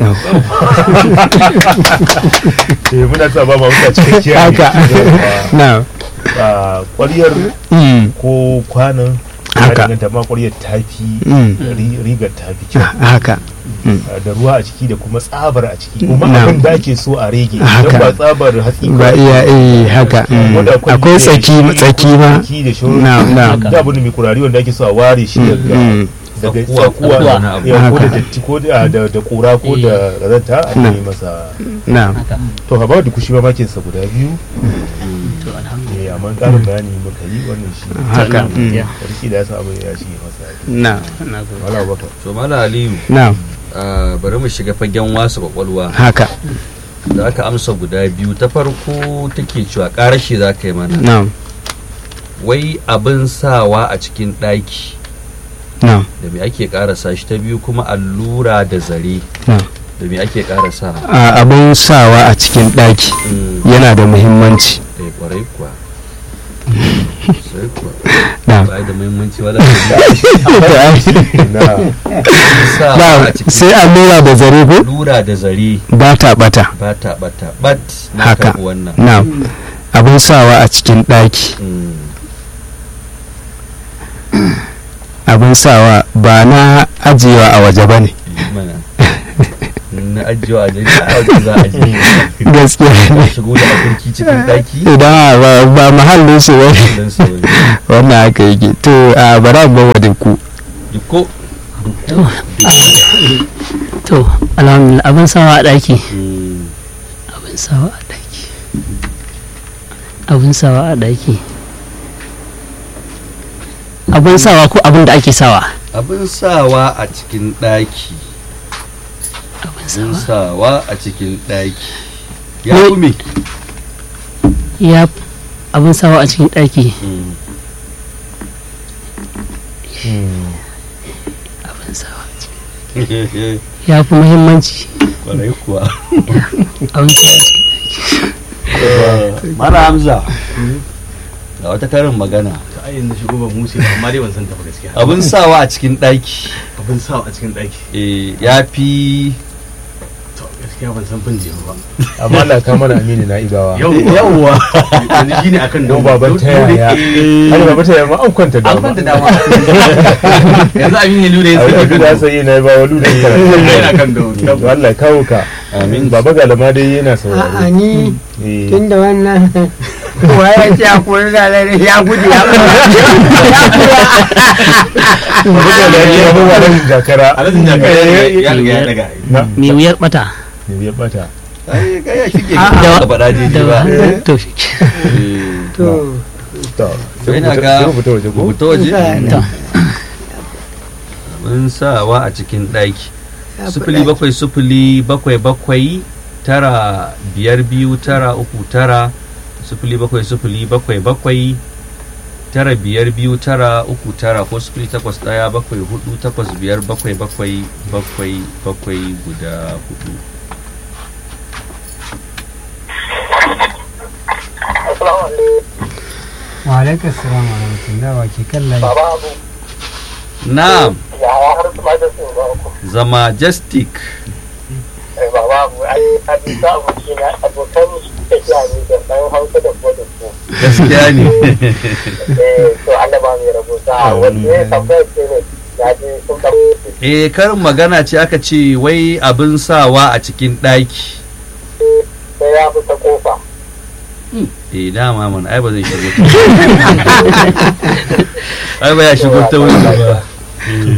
[SPEAKER 1] eh muna sa ba ma wuta cikakkiyar
[SPEAKER 5] haka na
[SPEAKER 1] a kwaryar
[SPEAKER 5] mm,
[SPEAKER 1] ko kwanan
[SPEAKER 5] Haka.
[SPEAKER 1] ya danganta ma kwaryar tafi
[SPEAKER 5] mm,
[SPEAKER 1] ri- rigar tafi kyau
[SPEAKER 5] haka
[SPEAKER 1] Ah, da ruwa a ciki da kuma tsabar a ciki kuma
[SPEAKER 5] Na'am.
[SPEAKER 1] abin da ake so a rege
[SPEAKER 5] Haka.
[SPEAKER 1] don ba tsabar hatsi
[SPEAKER 5] ba
[SPEAKER 1] kawai.
[SPEAKER 5] iya eh haka mm.
[SPEAKER 1] Wanda
[SPEAKER 5] akwai
[SPEAKER 1] ne
[SPEAKER 5] tsaki
[SPEAKER 1] shi,
[SPEAKER 5] tsaki
[SPEAKER 1] akwai
[SPEAKER 5] ma
[SPEAKER 1] tsaki da shauran
[SPEAKER 5] na na
[SPEAKER 1] da abin da mai kurari wanda ake so a ware shi daga
[SPEAKER 5] mm,
[SPEAKER 1] daga
[SPEAKER 4] Tsakuwa,
[SPEAKER 1] tsakuwa
[SPEAKER 4] tsakuwa na abu.
[SPEAKER 1] ya, ko da
[SPEAKER 5] Haka.
[SPEAKER 1] datti ko da da da kura ko da razanta a
[SPEAKER 5] Na.
[SPEAKER 1] yi masa
[SPEAKER 5] na
[SPEAKER 1] to haba da kushi mamakin sa guda biyu
[SPEAKER 6] to alhamdulillah
[SPEAKER 1] eh amma karin bayani muka yi wannan shi
[SPEAKER 5] haka mm,
[SPEAKER 1] sarki da ya sa abin ya shi masa
[SPEAKER 5] na
[SPEAKER 6] na zo
[SPEAKER 1] wala baka
[SPEAKER 4] to mala aliyu
[SPEAKER 5] na
[SPEAKER 4] ah, bari mu shiga fagen wasa kwakwalwa
[SPEAKER 5] haka
[SPEAKER 4] da aka amsa guda biyu ta farko take cewa ƙarashi za ka yi mana
[SPEAKER 5] na
[SPEAKER 4] wai abin sawa a cikin ɗaki
[SPEAKER 5] na
[SPEAKER 4] da me ake ƙarasa shi ta biyu kuma allura da zare
[SPEAKER 5] na
[SPEAKER 4] da me ake ƙarasa
[SPEAKER 5] a abin sawa a cikin ɗaki
[SPEAKER 4] Mm,
[SPEAKER 5] yana da muhimmanci
[SPEAKER 4] eh kwarai kuwa sai kuwa
[SPEAKER 5] na
[SPEAKER 4] ba da muhimmanci wala
[SPEAKER 1] na
[SPEAKER 4] sawa a
[SPEAKER 5] na
[SPEAKER 4] cikin
[SPEAKER 5] sai allura da zare ko
[SPEAKER 4] allura da zare
[SPEAKER 5] ba ta bata
[SPEAKER 4] ba ta bata bat na
[SPEAKER 5] Haka.
[SPEAKER 4] karɓi wannan
[SPEAKER 5] na abin sawa a cikin ɗaki
[SPEAKER 4] Mm,
[SPEAKER 5] abin sawa ba na ajiyewa a waje ba ne
[SPEAKER 4] mana na ajiyo a jini a wajen za a je
[SPEAKER 5] gaskiya ne
[SPEAKER 4] shigo da akurki cikin ɗaki
[SPEAKER 5] idan ba, ba mahallin su ba ne
[SPEAKER 4] don sa wani
[SPEAKER 5] wannan haka yake to a bara ba wa da ku
[SPEAKER 4] dukko
[SPEAKER 6] to alhamdulillah abin sawa a ɗaki
[SPEAKER 4] Mm,
[SPEAKER 6] abin sawa a ɗaki abin sawa a ɗaki abin sawa ko abin da ake sawa
[SPEAKER 4] abin sawa a cikin ɗaki
[SPEAKER 6] abin
[SPEAKER 4] abin
[SPEAKER 6] sawa
[SPEAKER 4] sawa a cikin ɗaki ya
[SPEAKER 6] Wai-
[SPEAKER 4] kume
[SPEAKER 6] ya abin sawa a cikin ɗaki
[SPEAKER 4] Mm.
[SPEAKER 6] abin sawa a cikin ya fi muhimmanci
[SPEAKER 4] kwarai kuwa
[SPEAKER 6] abin sawa a cikin
[SPEAKER 4] mara hamza ga wata karin magana
[SPEAKER 9] ayin da shigo ban musu ba amma dai ban san ta ba gaskiya
[SPEAKER 4] abin sawa a cikin ɗaki
[SPEAKER 9] abin sa a cikin ɗaki
[SPEAKER 4] eh, ya fi
[SPEAKER 9] to gaskiya ban san bin jiya ba
[SPEAKER 1] amma Allah ka mana amini na ibawa
[SPEAKER 9] yawwa yanzu shine akan
[SPEAKER 1] don baban ta yaya har baban ta yaya ma an kwanta
[SPEAKER 9] an
[SPEAKER 1] dama
[SPEAKER 9] kwanta dama yanzu abin ya lura ya
[SPEAKER 1] a
[SPEAKER 9] sake
[SPEAKER 1] yanzu da sai na ba walu da
[SPEAKER 9] yana kan da
[SPEAKER 1] to Allah ya kawo ka
[SPEAKER 4] amin
[SPEAKER 1] baba galama dai yana
[SPEAKER 7] a'a
[SPEAKER 1] saurare
[SPEAKER 7] ni
[SPEAKER 1] eh
[SPEAKER 7] tun da wannan kowa ya ce a kuri da lalai ya gudu ya
[SPEAKER 1] baba galama ya ba wa dan jakara
[SPEAKER 9] alazin jaka ya riga ya daga
[SPEAKER 1] na
[SPEAKER 6] mai wuyar bata
[SPEAKER 1] ne ya bata
[SPEAKER 4] ai kai ya shige
[SPEAKER 6] Ah,
[SPEAKER 4] ka
[SPEAKER 6] da-
[SPEAKER 4] faɗa daidai
[SPEAKER 6] da
[SPEAKER 4] ba
[SPEAKER 6] to shi
[SPEAKER 4] Eh,
[SPEAKER 7] to
[SPEAKER 1] to sai
[SPEAKER 4] ina
[SPEAKER 1] mu
[SPEAKER 4] ga
[SPEAKER 1] fita- sai mu fita waje ko
[SPEAKER 4] rubuta waje
[SPEAKER 6] to
[SPEAKER 4] abin sawa a cikin ɗaki sufuli bakwai sufuli bakwai bakwai tara biyar biyu tara uku tara sufuli bakwai sufuli bakwai bakwai tara biyar biyu tara uku tara ko sufuli takwas ɗaya bakwai hudu takwas biyar bakwai bakwai bakwai bakwai guda hudu
[SPEAKER 8] Assalamu alaikum.
[SPEAKER 2] wa alaikar salam wa rahmatullah wa ke kan layi
[SPEAKER 8] Baba Abu.
[SPEAKER 4] na'am
[SPEAKER 8] Ya har su ma da su ba ku.
[SPEAKER 4] zama majestic
[SPEAKER 8] Eh, Baba Abu, ai, a bisa aboki na abokan tafiya ne da ɗan hausa da kuma da su.
[SPEAKER 4] gaskiya ne
[SPEAKER 8] Eh, to Allah ba mai rabuta. Wanda ya tambaya ce ne, ya je sun ɗan
[SPEAKER 4] eh karin magana ce aka ce wai abin sawa a cikin ɗaki
[SPEAKER 8] sai ya fi ta kofa.
[SPEAKER 4] eh dama mana ai ba zai shigo ta ai ba ya shigo ta wani ba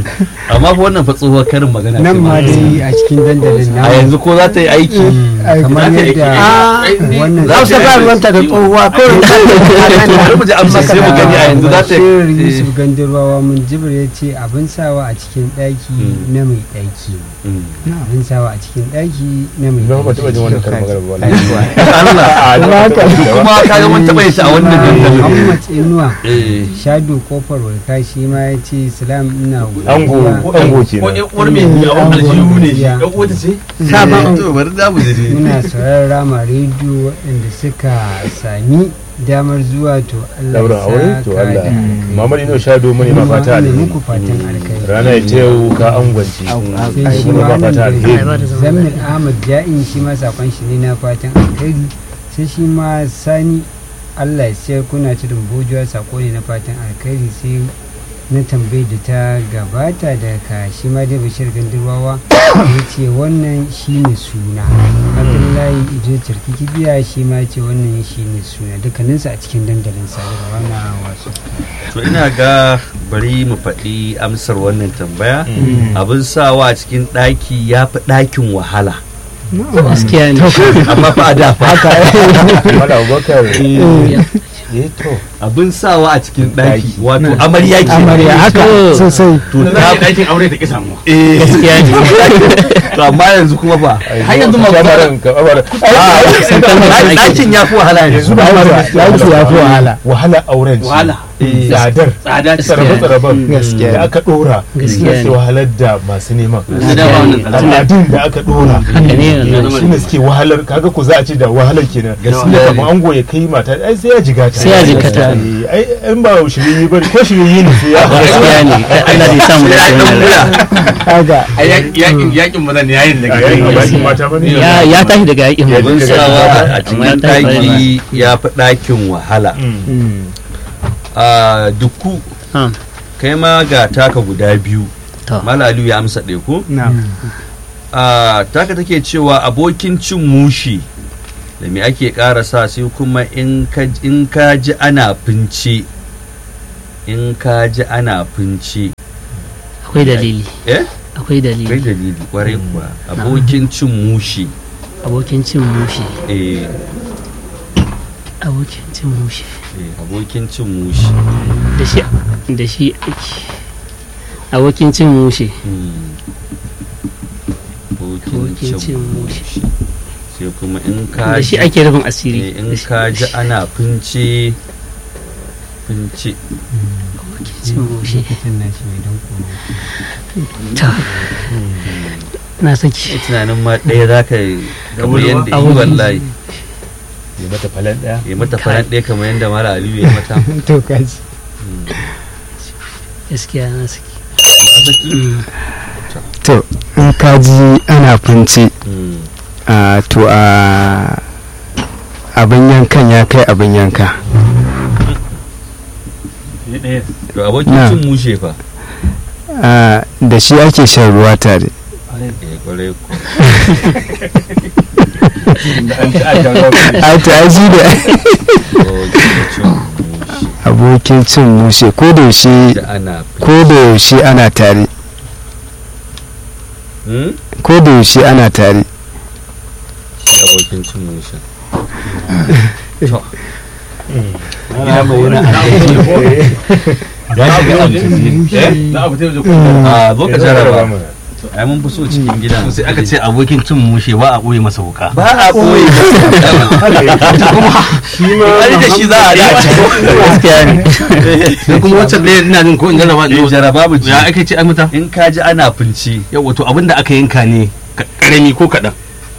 [SPEAKER 4] amma fa wannan fa tsohuwar karin magana
[SPEAKER 2] nan
[SPEAKER 4] ce
[SPEAKER 2] ma
[SPEAKER 4] ba.
[SPEAKER 2] dai a cikin dandalin
[SPEAKER 4] a
[SPEAKER 2] na
[SPEAKER 4] yanzu ko za ta yi aiki
[SPEAKER 2] kamar
[SPEAKER 9] za ta yi
[SPEAKER 2] yadda
[SPEAKER 9] aiki.
[SPEAKER 2] wannan
[SPEAKER 7] hausa ba ruwanta da tsohuwa ko
[SPEAKER 4] bari mu ji amsa sai mu gani a yanzu za ta
[SPEAKER 2] Bashir
[SPEAKER 4] yi
[SPEAKER 2] Yusuf Gandarwawa mun jibir ya ce abin sawa a cikin ɗaki
[SPEAKER 4] Mm.
[SPEAKER 2] na mai ɗaki
[SPEAKER 4] Mm.
[SPEAKER 2] abin sawa a cikin ɗaki na mai
[SPEAKER 1] Ba ba taɓa jin wannan
[SPEAKER 2] ɗaki
[SPEAKER 1] karin magana ba wallahi.
[SPEAKER 4] Allah kuma ka ga mun taɓa yin ta a wannan dandalin
[SPEAKER 2] Muhammad Inuwa
[SPEAKER 4] eh
[SPEAKER 2] Shado kofar warka shi ma ya ce salam ina
[SPEAKER 1] Ango
[SPEAKER 2] godiya.
[SPEAKER 1] ango
[SPEAKER 9] ko
[SPEAKER 1] kenan.
[SPEAKER 9] ƴan uwar mai yawon aljihu ne shi ɗan uwata ce
[SPEAKER 7] sabon
[SPEAKER 4] to bari za mu ji dai.
[SPEAKER 2] muna sauraron rama rediyo waɗanda suka sami damar zuwa to Allah
[SPEAKER 1] Daurin
[SPEAKER 2] ya
[SPEAKER 1] aure to
[SPEAKER 2] saka
[SPEAKER 1] Allah.
[SPEAKER 2] da alkhairi.
[SPEAKER 1] Muhammad Ino Shado mune ma
[SPEAKER 2] Kuma
[SPEAKER 1] fata
[SPEAKER 2] ina
[SPEAKER 1] alheri.
[SPEAKER 2] muku fatan alkhairi
[SPEAKER 1] Rana ya ta yau ka angwance.
[SPEAKER 2] sai shi
[SPEAKER 1] Mune
[SPEAKER 2] ma
[SPEAKER 1] ma fata
[SPEAKER 2] nan
[SPEAKER 1] alheri.
[SPEAKER 2] da zammil ahmad ja'in shi ma sakon shi ne na fatan alkhairi sai shi ma sani allah ya sayar kuna tudun bojuwa sako ne na fatan alkhairi sai na tambayi da ta gabata da ka shi ma dai bashir gandirwawa ya ce wannan shi ne suna abdullahi ido turki kibiya shi ma ce wannan shi ne suna dukkaninsu a cikin dandalin sadarwa na wasu
[SPEAKER 4] to ina ga bari mu faɗi amsar wannan tambaya abin sawa a cikin ɗaki ya fi ɗakin wahala
[SPEAKER 6] gaskiya ne
[SPEAKER 4] amma fa a da fa
[SPEAKER 1] Mala Abubakar. Eh to.
[SPEAKER 4] abin sawa a cikin ɗaki wato amarya ke
[SPEAKER 7] amarya haka sosai
[SPEAKER 4] to
[SPEAKER 9] na
[SPEAKER 4] ta
[SPEAKER 9] ce ɗakin aure ta ƙi samuwa
[SPEAKER 4] eh
[SPEAKER 6] gaskiya ne
[SPEAKER 4] to amma yanzu kuma ba
[SPEAKER 9] har yanzu ma
[SPEAKER 1] Kamaran kamaran.
[SPEAKER 4] Ah, ɗakin ya fi wahala yanzu
[SPEAKER 1] Yanzu ba
[SPEAKER 7] yaki ya fi wahala
[SPEAKER 1] wahala auren ce.
[SPEAKER 9] wahala
[SPEAKER 1] Tsadar.
[SPEAKER 9] tsada ce
[SPEAKER 1] Tsarabe-tsaraben
[SPEAKER 7] Gaskiya.
[SPEAKER 1] da aka dora
[SPEAKER 6] Gaskiya
[SPEAKER 1] suke
[SPEAKER 6] ne.
[SPEAKER 1] wahalar da masu neman.
[SPEAKER 9] da da ba wannan tsada
[SPEAKER 1] Al'adun da aka dora.
[SPEAKER 6] haka ne
[SPEAKER 1] shi ne suke wahalar kaga ku za a ce da wahalar kenan gaskiya kamar ango ya kai mata ai sai ya jigata
[SPEAKER 6] Sai ya jigata.
[SPEAKER 1] Eh, ai in ba shirye ba ko shirye ne sai ya
[SPEAKER 6] gaskiya ne Allah zai samu da
[SPEAKER 7] haka
[SPEAKER 9] a yakin yakin maza ne yayin da
[SPEAKER 1] a yayin bakin mata bane
[SPEAKER 6] ya ya tashi daga yakin mu
[SPEAKER 4] abin sawa a
[SPEAKER 6] Amma
[SPEAKER 4] cikin
[SPEAKER 6] ta yi
[SPEAKER 4] ɗaki ya fi ɗakin wahala
[SPEAKER 1] Mm.
[SPEAKER 4] a dukku
[SPEAKER 6] Ah,
[SPEAKER 4] kai ma ga taka guda biyu
[SPEAKER 6] to
[SPEAKER 4] malalu ya amsa ɗaya ko
[SPEAKER 7] na
[SPEAKER 4] a taka take cewa abokin cin mushi da me ake ƙara sa sai kuma in ka in ka ji ana fince in ka ji ana fince
[SPEAKER 6] akwai dalili
[SPEAKER 4] eh
[SPEAKER 6] akwai
[SPEAKER 4] kai
[SPEAKER 6] dalili
[SPEAKER 4] dalili kwarai kuwa abokin cin mushi
[SPEAKER 6] abokin cin mushi
[SPEAKER 4] eh
[SPEAKER 6] abokin cin mushi
[SPEAKER 4] eh, abokin cin mushi
[SPEAKER 6] da shi da shi ake abokin cin mushi
[SPEAKER 4] Hmm. abokin
[SPEAKER 6] abokin cin
[SPEAKER 4] cin
[SPEAKER 6] mushi
[SPEAKER 4] mushi sai kuma in ka
[SPEAKER 6] da shi
[SPEAKER 4] ji
[SPEAKER 6] ake rufin
[SPEAKER 4] eh,
[SPEAKER 6] asiri
[SPEAKER 4] in
[SPEAKER 6] Da shi-
[SPEAKER 4] ka ji ana fince fince
[SPEAKER 6] abokin cin mushi
[SPEAKER 2] lokacin na shi mai don kuma
[SPEAKER 6] ta na saki
[SPEAKER 4] tunanin ma ɗaya za ka yi kamar yadda yi
[SPEAKER 6] Abokin-
[SPEAKER 4] wallahi
[SPEAKER 1] ya mata falan daya
[SPEAKER 4] ya mata faran ɗaya kamar yadda mara aliyu ya mata
[SPEAKER 7] to kaji
[SPEAKER 6] gaskiya na saki
[SPEAKER 4] Mm.
[SPEAKER 5] to in ka ji ana fince
[SPEAKER 4] Mm.
[SPEAKER 5] a to a abin yankan ya kai abin yanka
[SPEAKER 4] to abokin
[SPEAKER 5] Na.
[SPEAKER 4] cin mushe fa
[SPEAKER 5] a da shi ake shan ruwa tare
[SPEAKER 4] eh kwarai ko
[SPEAKER 5] a to ai shi da
[SPEAKER 4] abokin cin mushe
[SPEAKER 5] abokin cin mushe ko da yaushe
[SPEAKER 4] da ana
[SPEAKER 5] ko da yaushe ana tare
[SPEAKER 4] Hmm?
[SPEAKER 5] ko da yaushe ana tare
[SPEAKER 4] shi abokin cin mushe
[SPEAKER 9] za a fita da
[SPEAKER 4] a zo ka jaraba ai mun fi so cikin gidan
[SPEAKER 9] sai aka ce abokin cin mushe ba a ɓoye masa wuka
[SPEAKER 4] ba a koyi
[SPEAKER 9] wani da shi za a yi
[SPEAKER 6] gaskiya ne
[SPEAKER 9] sai kuma wancan ɗaya ina jin ko in jarraba
[SPEAKER 4] Eh, jaraba mu ji.
[SPEAKER 9] ya ake ce an mata
[SPEAKER 4] in ka ji ana finci
[SPEAKER 9] yawa to abinda aka yanka ne ka- karami ko kaɗan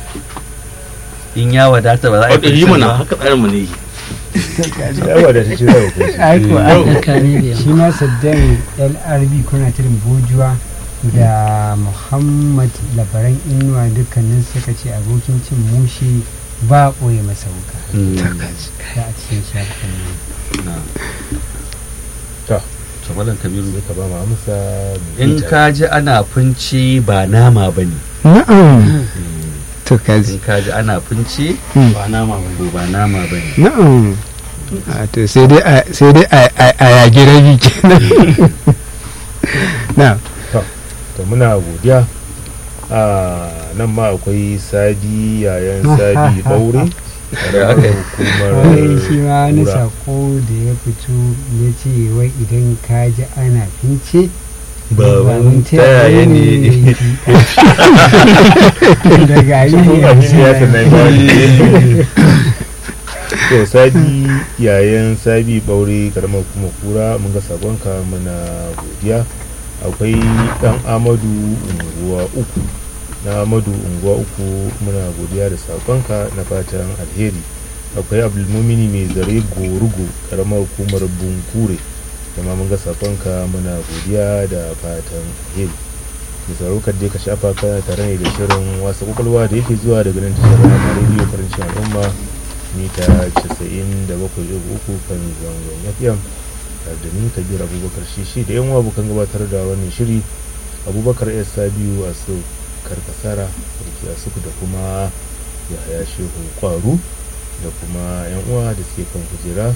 [SPEAKER 4] in ya wadata ba za a yi
[SPEAKER 9] wadda yi
[SPEAKER 4] fincin
[SPEAKER 9] mana
[SPEAKER 4] ba
[SPEAKER 9] haka tsarin mu ne
[SPEAKER 1] yawa da ta ce zai hukunci
[SPEAKER 2] aiko
[SPEAKER 6] haka ne da
[SPEAKER 2] shi ma saddam lrb kuna tirin bojuwa da muhammad labaran inuwa dukkanin suka ce abokin cin mushi ba a ɓoye masa wuka
[SPEAKER 4] Mm.
[SPEAKER 2] da a cikin shafin nan
[SPEAKER 4] to malam kabiru
[SPEAKER 1] ka ba mu amsa
[SPEAKER 4] in ka ji ana finci ba nama ba ne
[SPEAKER 5] na'am to kaji
[SPEAKER 4] in ka ji ana finci
[SPEAKER 9] ba nama ba
[SPEAKER 4] ko ba nama ba ne
[SPEAKER 5] na'am a to sai dai a sai dai a- a a yagi rabi kenan na
[SPEAKER 1] to muna godiya a nan ma akwai sadi yayan sadi ɓaure
[SPEAKER 4] aka yi?
[SPEAKER 1] hukumar
[SPEAKER 2] wai shi ma wani
[SPEAKER 1] kura.
[SPEAKER 2] sako da ya fito ya ce wai idan ka ji ana fince
[SPEAKER 1] Baban
[SPEAKER 2] taya
[SPEAKER 1] taya ne.
[SPEAKER 2] daga yi ne
[SPEAKER 1] Ba shi ya
[SPEAKER 2] a
[SPEAKER 1] sanai ba ne. to sadi yayan sabi ɓaure karamar kuma kura mun ga sakonka muna godiya akwai dan amadu unguwa uku na amadu unguwa uku muna godiya da sakonka na fatan alheri akwai abdulmumini mai zare gorugo karamar hukumar bunkure kuma mun ga sakonka muna godiya da fatan alheri da tsaro kan je ka shafa kana tare ne da shirin wasa kwakwalwa da yake zuwa daga nan tashar rama rediyo karancin al'umma mita 97.3 kan zangon fm tare da ni kabir abubakar shishi da yan abokan gabatar da wannan shiri abubakar s sabiu a su karkasara da suku da kuma yahaya shehu kwaru da kuma yan uwa da suke kan kujera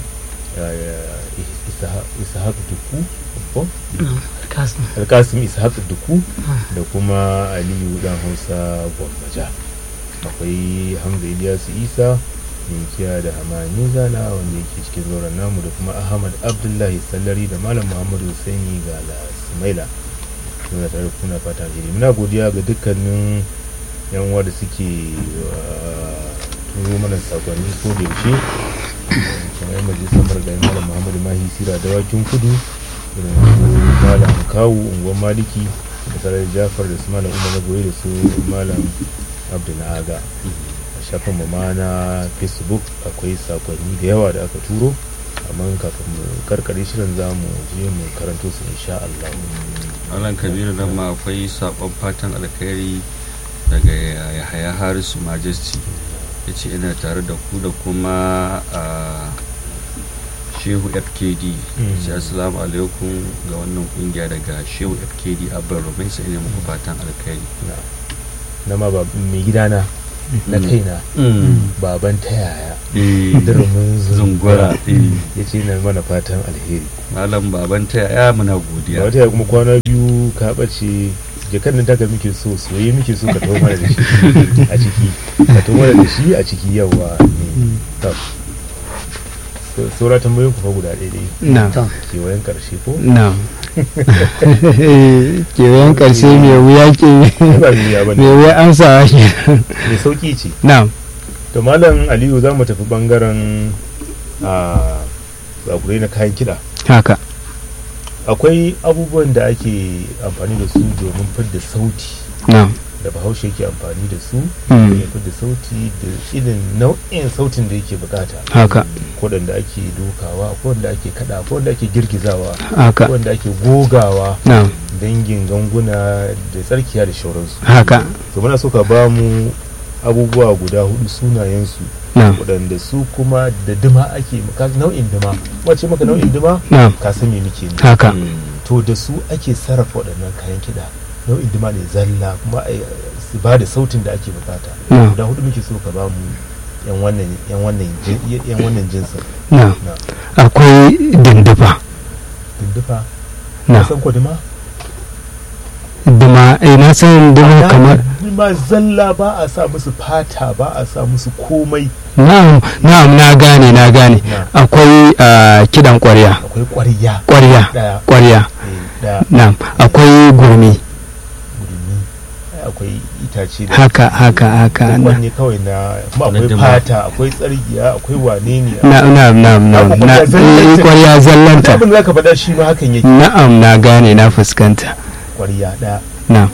[SPEAKER 1] ishaq duku ko?
[SPEAKER 6] kasu
[SPEAKER 1] alkasim ishaq duku da kuma aliyu dan hausa gwammaja akwai hamza ilyasu isa minkiya da hamani zana wanda yake cikin zauren namu da kuma ahmad abdullahi sallari da malam muhammadu husaini ga sumaila muna tare da kuna fata alheri muna godiya ga dukkanin yan uwa da suke uh, turo mana sakonni ko da yaushe kamar yan majalisar margayi malam muhammadu mahi sira dawakin kudu irin su malam kawu unguwar maliki da sarar jafar da su malam umar na goyi da su malam abdu na aga a shafin mu ma na facebook akwai sakonni da yawa da aka turo amma kafin mu karkare shirin za mu je mu karanto su insha Allah
[SPEAKER 4] Malam Kabiru nan ma akwai sabon fatan alkhairi daga Yahaya Harisu Majesty ya ce ina tare da ku da kuma a Shehu FKD sai assalamu alaikum ga wannan kungiya daga Shehu FKD Abban Rubin sai ne muku fatan alkhairi
[SPEAKER 1] na na ma ba mai gidana na kaina baban ta yaya durmin zungura ya ce na mana fatan alheri
[SPEAKER 4] Malam baban ta yaya muna
[SPEAKER 1] ba
[SPEAKER 4] godiya
[SPEAKER 1] wata ya kuma kwana biyu ka ɓace jakar nan taka muke so soye muke so ka taho mana da shi a ciki ka taho mana da shi a ciki yawa ne to so- saura tambayoyin ku fa guda ɗaya ɗaya
[SPEAKER 5] na
[SPEAKER 1] kewayen ƙarshe ko
[SPEAKER 5] na kewayen karshe mai wuya ke
[SPEAKER 1] Ai ba duniya ba
[SPEAKER 5] mai
[SPEAKER 1] ne
[SPEAKER 5] wuya amsawa ke
[SPEAKER 1] mai sauƙi ce
[SPEAKER 5] na
[SPEAKER 1] to malam aliyu za mu tafi ɓangaren a tsakurai na kayan kiɗa
[SPEAKER 5] haka
[SPEAKER 1] akwai abubuwan da ake amfani da su domin fidda sauti
[SPEAKER 5] na
[SPEAKER 1] da bahaushe yake amfani da su
[SPEAKER 5] Mm.
[SPEAKER 1] ya fidda sauti da irin nau'in sautin da yake bukata
[SPEAKER 5] haka
[SPEAKER 1] waɗanda ake dokawa ko wanda ake kada ko wanda ake girgizawa
[SPEAKER 5] haka
[SPEAKER 1] ko wanda ake gogawa
[SPEAKER 5] na
[SPEAKER 1] dangin ganguna da tsarkiya da shauransu
[SPEAKER 5] haka
[SPEAKER 1] to muna so ka ba mu abubuwa guda hudu sunayensu
[SPEAKER 5] na
[SPEAKER 1] waɗanda su kuma da dima ake ka nau'in dima wace maka nau'in dima
[SPEAKER 5] na
[SPEAKER 1] ka san me muke ne
[SPEAKER 5] haka
[SPEAKER 1] to da su ake sarrafa waɗannan kayan kiɗa nau'in dima ne zalla kuma a su ba da sautin da ake bukata
[SPEAKER 5] na
[SPEAKER 1] guda hudu muke so ka ba mu yan wannan yan wannan jin- yan wannan jinsin
[SPEAKER 5] na
[SPEAKER 1] na
[SPEAKER 5] akwai dindufa
[SPEAKER 1] dindufa
[SPEAKER 5] na
[SPEAKER 1] ka san ko dima
[SPEAKER 5] duma eh na san duma kamar
[SPEAKER 1] dima zalla ba a sa musu fata ba a sa musu komai
[SPEAKER 5] na'am na'am na gane na gane
[SPEAKER 1] na
[SPEAKER 5] akwai ah, kidan kwarya
[SPEAKER 1] akwai ƙwarya
[SPEAKER 5] kwarya
[SPEAKER 1] daya
[SPEAKER 5] kwarya
[SPEAKER 1] eh, daya
[SPEAKER 5] na'am akwai gurmi
[SPEAKER 1] gudumi ai akwai itace da
[SPEAKER 5] haka haka haka na
[SPEAKER 1] wanne kawai na kuma
[SPEAKER 4] Na
[SPEAKER 1] akwai
[SPEAKER 4] dima.
[SPEAKER 1] fata akwai tsargiya akwai wane ne
[SPEAKER 5] na na na na
[SPEAKER 1] Abu
[SPEAKER 5] na
[SPEAKER 1] kwarya zallanta.
[SPEAKER 5] eh, kwarya zallanta
[SPEAKER 1] abin da zaka faɗa shi ma hakan yake
[SPEAKER 5] na'am na gane na fuskanta
[SPEAKER 1] ƙwarya ɗaya
[SPEAKER 5] na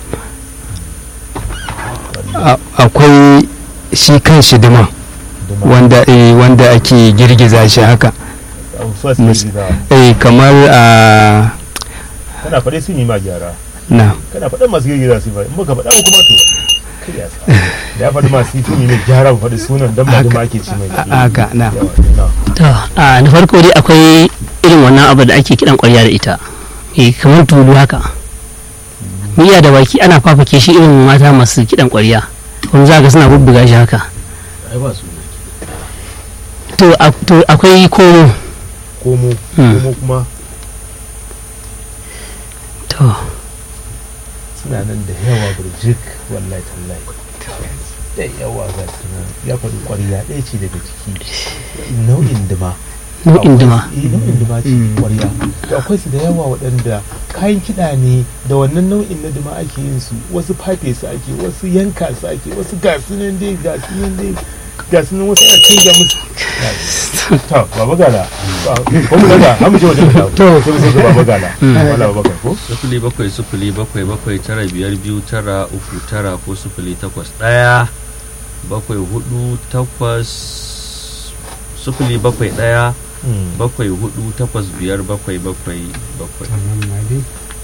[SPEAKER 1] ƙwarya
[SPEAKER 5] a- akwai shi kan shi duma
[SPEAKER 1] duma
[SPEAKER 5] wanda eh, wanda ake girgiza shi haka
[SPEAKER 1] a first
[SPEAKER 5] Mus-
[SPEAKER 1] girgiza
[SPEAKER 5] eh kamar a
[SPEAKER 1] kana faɗe sun yi ma gyara
[SPEAKER 5] na
[SPEAKER 1] kana faɗan masu girgiza su ba in baka faɗa ba kuma to kai ya sa da ya faɗi masu sun yi mai gyara ba faɗi sunan dan ba duma ake ci mai
[SPEAKER 5] haka na
[SPEAKER 1] yawa na
[SPEAKER 6] to a na farko dai akwai irin wannan abu da ake kidan kwarya da ita eh kamar tulu haka miya da baki ana fafake shi irin mata masu kidan kwarya kuma za ga suna bubbuga shi haka
[SPEAKER 9] ai ba su
[SPEAKER 6] to a- to akwai komo
[SPEAKER 1] komo
[SPEAKER 6] Hmm.
[SPEAKER 1] komo kuma
[SPEAKER 6] to
[SPEAKER 1] suna nan da yawa burjik wallahi tallahi da yawa ga su nan ya faɗi ƙwarya ɗaya ce daga ciki nau'in dima
[SPEAKER 6] Nau'in dima.
[SPEAKER 1] Akwai- eh, nau'in dima ce ƙwarya to akwai su da yawa waɗanda kayan kiɗa ne da wannan nau'in na dima ake yin su wasu fafe su ake wasu yanka su ake wasu gasu nan dai gasu nan dai gasu nan wasu ana canja musu to baba gala ko mu daga an mu je wajen da to sai mu sai ga baba gala wala baba Bakar ko
[SPEAKER 4] sufuli bakwai sufuli bakwai bakwai tara biyar biyu tara uku tara ko sufuli takwas ɗaya bakwai hudu takwas sufuli bakwai ɗaya
[SPEAKER 1] Mm.
[SPEAKER 4] bakwai hudu takwas biyar bakwai bakwai bakwai
[SPEAKER 2] Wannan ma dai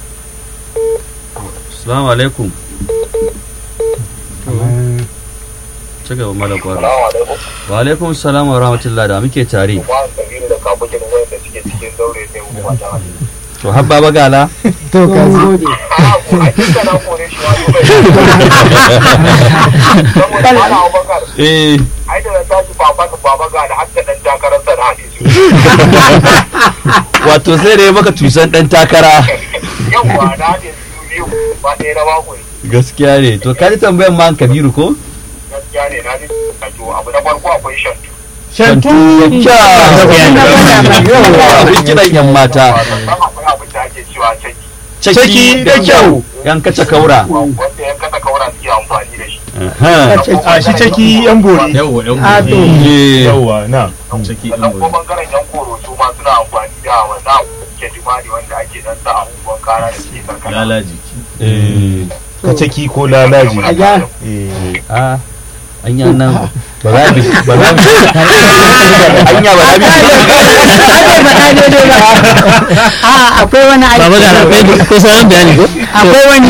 [SPEAKER 4] salamu alaikum
[SPEAKER 2] kamar
[SPEAKER 4] ci gaba mala kwaro
[SPEAKER 8] Salamu alaikum.
[SPEAKER 4] wa alaikum salam wa rahmatullah da muke tare
[SPEAKER 8] Ba kabiru da kabukin wanda suke cikin daure sai mu mata.
[SPEAKER 4] to habba bagala
[SPEAKER 2] to ka ji
[SPEAKER 8] A ko a kika na kore shi wani bai. Saboda ana Abubakar
[SPEAKER 4] eh
[SPEAKER 8] ai da na tashi baba da baba ga da hakka dan takarar sa da hadisi.
[SPEAKER 4] wato sai da ya maka tusan dan takara
[SPEAKER 8] Yawwa da hadisi su biyu ba ɗaya na mako ne.
[SPEAKER 4] gaskiya ne to ka ji tambayan ma kabiru ko
[SPEAKER 8] Gaskiya ne na ji to abu na farko akwai shantu.
[SPEAKER 1] shantu
[SPEAKER 4] abin kiran yan mata
[SPEAKER 8] Sannan akwai abin da ake cewa caki.
[SPEAKER 4] caki da kyau yan kace kaura
[SPEAKER 8] Wanda yan kasa kaura suke amfani da shi.
[SPEAKER 1] a shi caki yan bori
[SPEAKER 9] yawa yan
[SPEAKER 4] Eh,
[SPEAKER 1] yawa na
[SPEAKER 9] ciki
[SPEAKER 8] sannan kuma bangaren yan koro su ma suna amfani da wannan ke dimani wanda ake dan sa abubuwan kara da suke karkara
[SPEAKER 9] lalaji
[SPEAKER 4] eh,
[SPEAKER 1] ka caki ko lalaji eh
[SPEAKER 4] a anya nan ba za mu ba za mu anya ba za mu
[SPEAKER 7] a akwai wani aiki
[SPEAKER 6] baba ga akwai akwai sauran bayani ko
[SPEAKER 7] akwai wani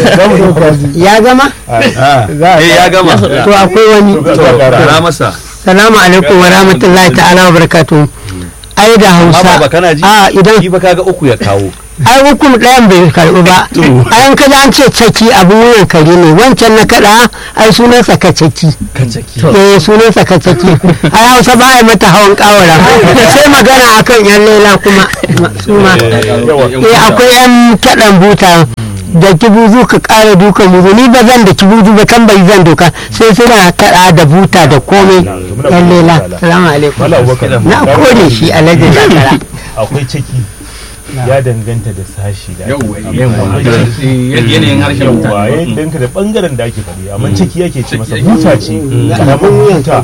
[SPEAKER 7] ya gama
[SPEAKER 4] Ah, eh ya gama
[SPEAKER 7] to akwai wani
[SPEAKER 1] to ga
[SPEAKER 4] kara
[SPEAKER 1] gara
[SPEAKER 4] masa
[SPEAKER 7] salamu alaikum wa rahmatullahi ta'ala wa barakatuh ai da
[SPEAKER 4] amma
[SPEAKER 7] hausa
[SPEAKER 4] ba kana ji
[SPEAKER 7] a idan
[SPEAKER 4] shi ba kaga uku ya kawo
[SPEAKER 7] ai hukum ɗayan bai karɓi ba ayan kada an ce caki abin wuyan kare ne wancan na kaɗa ai sunansa ka caki eh sunansa ka caki ai hausa ba ai mata hawan kawara sai magana akan yan lela kuma su ma eh akwai yan kaɗan buta da kibuzu ka ƙara dukan buzu ni ba zan da kibuzu ba kan bai zan doka sai suna kaɗa da buta da komai yan lela salamu alaikum
[SPEAKER 1] wala abubakar
[SPEAKER 7] na kore shi alhaji zakara
[SPEAKER 1] akwai caki ya danganta da sashi da ake
[SPEAKER 9] yawa
[SPEAKER 1] faɗi.
[SPEAKER 9] yawa yanayin harshen
[SPEAKER 1] yawa
[SPEAKER 9] mutane
[SPEAKER 1] ya danganta da bangaren da ake faɗi amma ciki yake ce masa buta ce karamar buta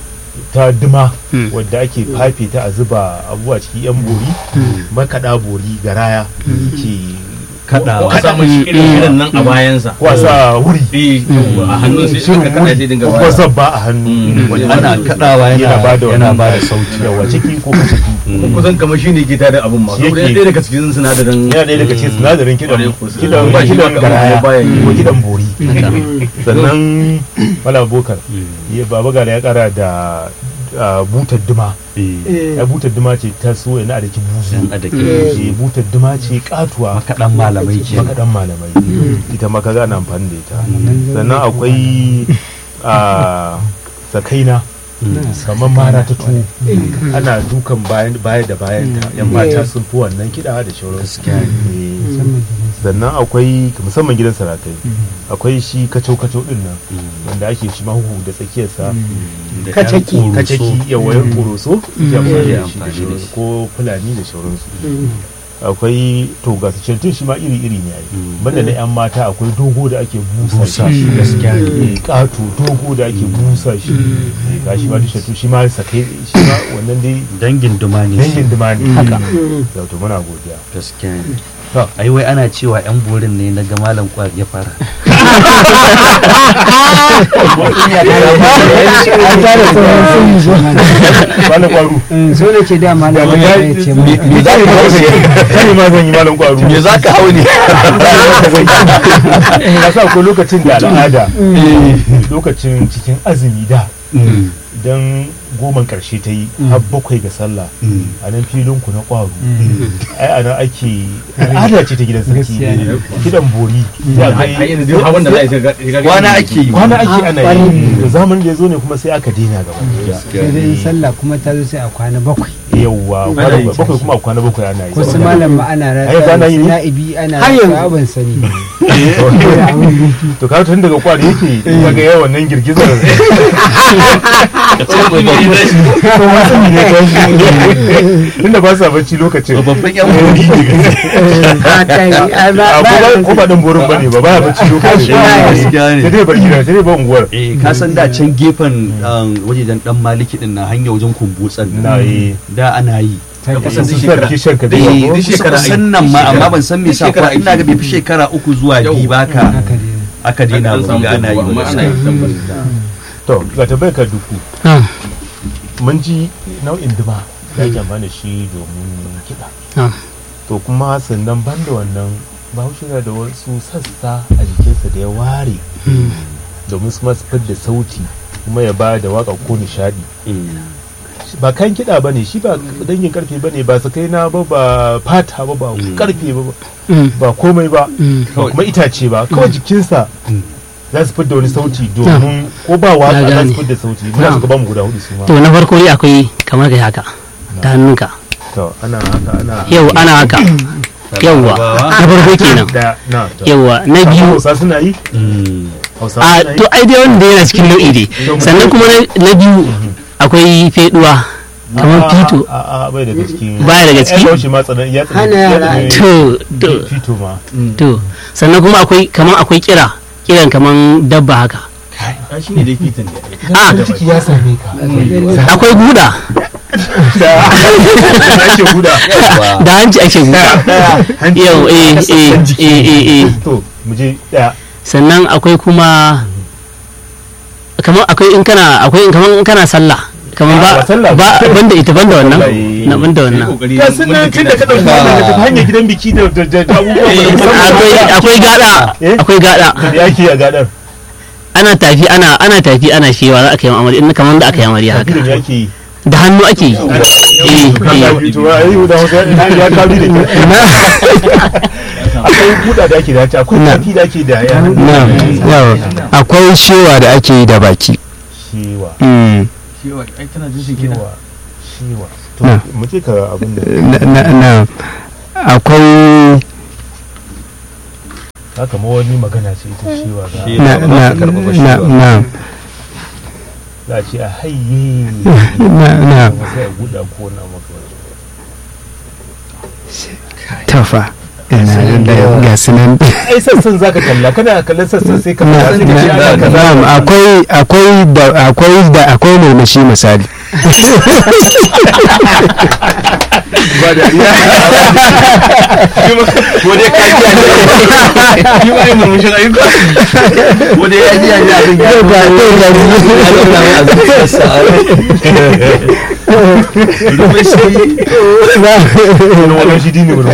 [SPEAKER 1] ta duma wadda ake fafe ta a zuba abubuwa ciki yan bori makaɗa bori garaya ke
[SPEAKER 4] kadawa
[SPEAKER 9] a samun shi irin irin nan a bayansa
[SPEAKER 1] wasa wuri
[SPEAKER 9] eh yawa a hannun sai shi ka kada sai dinga
[SPEAKER 1] ko
[SPEAKER 9] baya
[SPEAKER 1] zabba a hannu
[SPEAKER 4] ana kadawa
[SPEAKER 1] yana ba da
[SPEAKER 4] yana
[SPEAKER 1] yana
[SPEAKER 4] ba
[SPEAKER 1] ba
[SPEAKER 4] da
[SPEAKER 1] da sauti yawa ciki ko ka ciki
[SPEAKER 9] kusan kamar shi ne ke tada abin ma
[SPEAKER 1] Shi
[SPEAKER 9] saboda
[SPEAKER 1] yake-
[SPEAKER 9] ɗaya daga cikin sinadarin
[SPEAKER 1] yana ɗaya daga cikin sinadarin kidan
[SPEAKER 9] Kwarai ko sai-
[SPEAKER 1] kidan
[SPEAKER 9] ba shi
[SPEAKER 1] kidan
[SPEAKER 9] ba-
[SPEAKER 1] garaya
[SPEAKER 9] baya yi.
[SPEAKER 1] ko kidan bori sannan mala bokar ya baba gara ya kara da ah, butar duma ya butar duma ce ta so yana da ki buzu
[SPEAKER 4] a da ke
[SPEAKER 1] Eh, butar duma ce katuwa
[SPEAKER 4] makaɗan malamai ke
[SPEAKER 1] makaɗan malamai ita ma kaga ana amfani da ita sannan akwai a sakaina kamar mara ta tuwo ana dukan bayan baya da bayan ta yan mata sun fi wannan kiɗa da shauransu Eh, sannan akwai musamman gidan sarakai akwai shi kacau kacau din nan wanda ake shi mahu da tsakiyarsa
[SPEAKER 7] Kacaki.
[SPEAKER 1] kacaki yawayin koroso ya amfani da shi da
[SPEAKER 4] amfani da
[SPEAKER 1] shauransu
[SPEAKER 4] shi.
[SPEAKER 1] ko fulani da shauransu akwai to ga cantun shi ma iri iri ne ai banda na yan mata akwai dogo da ake busa shi gaskiya ne kato dogo da ake busa shi Eh, ga shi ma duk cantun shi ma sakai shi ma wannan dai
[SPEAKER 4] dangin duma ne
[SPEAKER 1] dangin dumani haka to muna godiya
[SPEAKER 4] gaskiya ne
[SPEAKER 1] To.
[SPEAKER 4] ai wai ana cewa yan borin ne na ga malam kwar ya fara
[SPEAKER 1] malam kwaru
[SPEAKER 2] so ne ce da malam
[SPEAKER 1] me
[SPEAKER 2] ya ce mu
[SPEAKER 1] za ka hau ne ma zan yi malam kwaru
[SPEAKER 4] me za ka hau ne
[SPEAKER 1] ka sa ko lokacin da al'ada lokacin cikin azumi da idan goman karshe ta yi har bakwai ga sallah a nan filin ku na kwaro ai a nan ake al'ada ce ta gidan sarki
[SPEAKER 2] Gaskiya ne.
[SPEAKER 1] kidan bori ya
[SPEAKER 9] har
[SPEAKER 1] kai
[SPEAKER 9] yanzu duk hawan da za a yi sai ga- sai ga-
[SPEAKER 4] kwana ake yi
[SPEAKER 1] kwana ake ana yi da zamanin da ya zo ne kuma sai aka daina gaba ɗaya.
[SPEAKER 2] sai dai sallah kuma ta zo sai a kwana bakwai
[SPEAKER 1] yawwa kwana bakwai kuma a kwana bakwai ana yi
[SPEAKER 2] ko su malam ma ana
[SPEAKER 1] Ai, kwana
[SPEAKER 2] rasa
[SPEAKER 1] yi
[SPEAKER 2] su
[SPEAKER 1] ne?
[SPEAKER 2] na'ibi ana
[SPEAKER 7] Har yanzu.
[SPEAKER 2] rasa ban sani
[SPEAKER 1] to ka tun daga kwari yake kaga yawan nan girgizar ko wasu ne ya tashi tunda ba sa bacci lokacin
[SPEAKER 4] babban yan wuri
[SPEAKER 1] a ko ba dan borin bane ba ba bacci lokacin
[SPEAKER 4] gaskiya ne
[SPEAKER 1] sai dai bar gida sai dai ba unguwar
[SPEAKER 4] eh ka san da can gefen wajejen dan maliki din na hanya wajen kumbutsan
[SPEAKER 1] na yi
[SPEAKER 4] da ana yi
[SPEAKER 1] kusan duk sarki shanka da
[SPEAKER 4] eh
[SPEAKER 1] yawa
[SPEAKER 4] duk shekara kusan nan ma amma ban san me yasa kuwa ina ga bai fi shekara uku zuwa biyu ba ka aka daina ba ga ana yi
[SPEAKER 9] amma ana yi tabbas
[SPEAKER 1] to ga tabbai ka duku
[SPEAKER 6] Ah,
[SPEAKER 1] mun ji nau'in duma da ake amfani da shi domin kiɗa
[SPEAKER 6] ah.
[SPEAKER 1] to kuma sannan ban da wannan bahaushe yana da wasu sassa a jikinsa da ya ware domin su masu fidda sauti kuma ya ba da waka ko nishadi ba kayan kiɗa ba ne shi ba dangin karfe ba ne ba su kai na ba ba fata ba ba karfe ba ba
[SPEAKER 6] Mm,
[SPEAKER 1] ba komai ba
[SPEAKER 6] mm.
[SPEAKER 1] ba kuma itace ba kawai jikinsa za su fidda wani sauti domin ko ba
[SPEAKER 6] Na
[SPEAKER 1] waka za
[SPEAKER 6] gane.
[SPEAKER 1] su fidda sauti muna
[SPEAKER 6] Na'am.
[SPEAKER 1] suka ba mu guda hudu su ma
[SPEAKER 6] to na farko dai akwai kamar kai haka da hannunka
[SPEAKER 1] to ana haka ana
[SPEAKER 6] yau ana haka yauwa na farko kenan
[SPEAKER 1] da na to
[SPEAKER 6] yauwa na biyu
[SPEAKER 1] hausa suna yi hausa
[SPEAKER 6] a
[SPEAKER 1] suna yi
[SPEAKER 6] to ai dai wanda yana cikin nau'i dai sannan kuma na- na biyu akwai feduwa kamar fito
[SPEAKER 1] a a bai daga cikin
[SPEAKER 6] Baya daga ciki?
[SPEAKER 1] ya kauce ma tsanan ya tsanan
[SPEAKER 7] Hana
[SPEAKER 1] ya
[SPEAKER 7] yara
[SPEAKER 1] tsanan
[SPEAKER 6] to to
[SPEAKER 1] fito ma
[SPEAKER 6] to sannan kuma akwai kamar akwai kira kiran kamar dabba haka
[SPEAKER 9] shi ne dai fitan da
[SPEAKER 6] a
[SPEAKER 1] ciki ya same ka
[SPEAKER 6] akwai guda
[SPEAKER 1] da ake guda
[SPEAKER 6] da hanci ake guda yau eh eh eh eh eh
[SPEAKER 1] to mu je daya
[SPEAKER 6] sannan akwai kuma kamar akwai in kana akwai in kamar in kana sallah kamar
[SPEAKER 1] Ah,
[SPEAKER 6] ba
[SPEAKER 1] ba sallah ba.
[SPEAKER 6] ba banda ita banda wannan
[SPEAKER 1] Wallahi.
[SPEAKER 6] na banda wannan
[SPEAKER 9] kokari
[SPEAKER 1] ga sun nan tun da ka ɗauki wannan ka tafi hanyar gidan biki da da da abubuwa da musamman
[SPEAKER 6] akwai akwai gada
[SPEAKER 1] Eh?
[SPEAKER 6] akwai gada
[SPEAKER 1] da yake a gadar
[SPEAKER 6] ana tafi ana ana tafi ana shewa za a kai amarya in kamar da aka yi amarya
[SPEAKER 1] tafi da
[SPEAKER 6] haka
[SPEAKER 1] yake yi
[SPEAKER 6] da hannu ake yi eh eh
[SPEAKER 1] to ai da hausa ya kabi da akwai buɗa da ake da ta akwai
[SPEAKER 5] Na.
[SPEAKER 1] tafi da ake da ya
[SPEAKER 5] na yawa akwai shewa da ake yi da baki
[SPEAKER 1] shewa
[SPEAKER 5] Mm.
[SPEAKER 9] shewa ai tana jin kiɗa
[SPEAKER 1] shewa shewa to
[SPEAKER 5] Na.
[SPEAKER 1] mu ce ka abin da
[SPEAKER 5] na, na, na akwai
[SPEAKER 1] haka ma wani magana ce ita shewa za
[SPEAKER 5] na, na, na, na,
[SPEAKER 1] za a ce a hayye
[SPEAKER 5] na, na
[SPEAKER 1] kuma sai a buɗa ko na maka
[SPEAKER 5] tafa ina da ga sunan
[SPEAKER 1] ai sassan zaka kalla kana kallon sassan sai ka
[SPEAKER 5] na,
[SPEAKER 1] fara sai ka ce ana
[SPEAKER 5] na,
[SPEAKER 1] kaza
[SPEAKER 5] na'am, akwai akwai da akwai da akwai murmushi misali
[SPEAKER 1] ba da iya
[SPEAKER 4] ko dai ka ji
[SPEAKER 9] shi ma yi murmushin ayyuka
[SPEAKER 4] ko dai ya ji ya ji abin ya
[SPEAKER 5] Ba, ba, ba,
[SPEAKER 4] ya zauna mai a zuciyarsa rufe shi
[SPEAKER 1] wani wani shi dini wani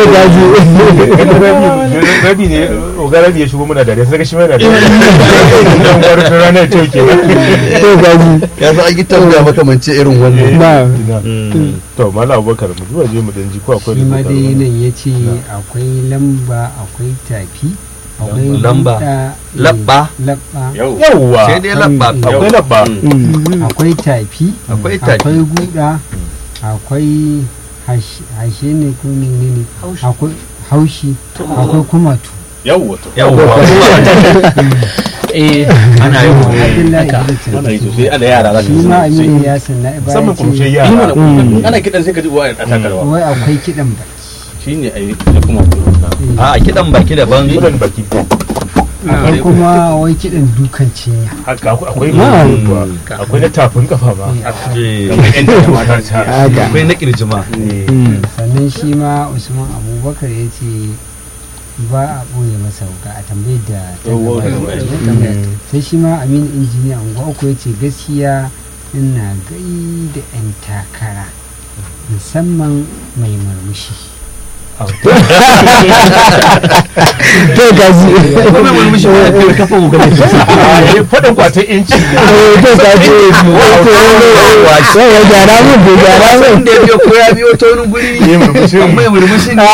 [SPEAKER 1] rabi ne oga rabi ya shigo muna dariya sai ka shi mana dariya dan wani ranar ta ke
[SPEAKER 4] ya zo an yi tambaya makamance irin wannan
[SPEAKER 5] na
[SPEAKER 1] to mala abubakar mu zuwa je mu dan ji ko akwai
[SPEAKER 2] shi ma
[SPEAKER 1] rubuta
[SPEAKER 2] dai
[SPEAKER 1] wani.
[SPEAKER 2] nan ya ce akwai lamba akwai tafi akwai
[SPEAKER 4] Lamba.
[SPEAKER 2] buɗa, eh,
[SPEAKER 4] Labba.
[SPEAKER 2] labba
[SPEAKER 1] yawwa
[SPEAKER 4] sai dai labba
[SPEAKER 1] akwai labba
[SPEAKER 2] akwai tafi
[SPEAKER 4] akwai tafi
[SPEAKER 2] akwai guda akwai hash- hashe ne ko menene akwai haushi akwai kumatu
[SPEAKER 3] yawwa to
[SPEAKER 4] yawwa
[SPEAKER 6] eh
[SPEAKER 4] ana yi
[SPEAKER 2] abdullahi
[SPEAKER 6] haka.
[SPEAKER 2] Idris
[SPEAKER 3] ana yi sosai ana yara za ka
[SPEAKER 2] shi ma aminu ya sanna
[SPEAKER 1] musamman kuma shi
[SPEAKER 2] ya
[SPEAKER 1] yara
[SPEAKER 3] ana kidan sai ka ji uwa a takarwa
[SPEAKER 2] wai akwai kiɗan ba
[SPEAKER 3] shi ne a yi da kuma
[SPEAKER 4] a kidan baki daban
[SPEAKER 1] mudan baki
[SPEAKER 2] akwai kuma wai kiɗan dukan cinya
[SPEAKER 1] haka akwai akwai
[SPEAKER 5] Na'am.
[SPEAKER 1] akwai na tafin kafa ma
[SPEAKER 4] Eh,
[SPEAKER 5] haka
[SPEAKER 4] akwai na kirjima
[SPEAKER 5] Mm.
[SPEAKER 2] sannan shi ma usman abubakar ya ce ba a ɓoye masa wuka a tambayar da ta
[SPEAKER 3] Oh,
[SPEAKER 2] gabata.
[SPEAKER 3] oh,
[SPEAKER 2] Ya tambaya. sai shi ma aminu injiniya unguwa uku ya ce gaskiya ina gai da 'yan takara musamman mai murmushi
[SPEAKER 5] to gaji
[SPEAKER 4] kuma mulmushi ba da kafa mu gaba
[SPEAKER 1] a faɗin kwatan inci
[SPEAKER 5] eh to gaji yawa gyara mun bai gyara mun
[SPEAKER 4] da ya biyo ko ya biyo ta wani guri
[SPEAKER 1] ne murmushi
[SPEAKER 4] amma ya murmushi ne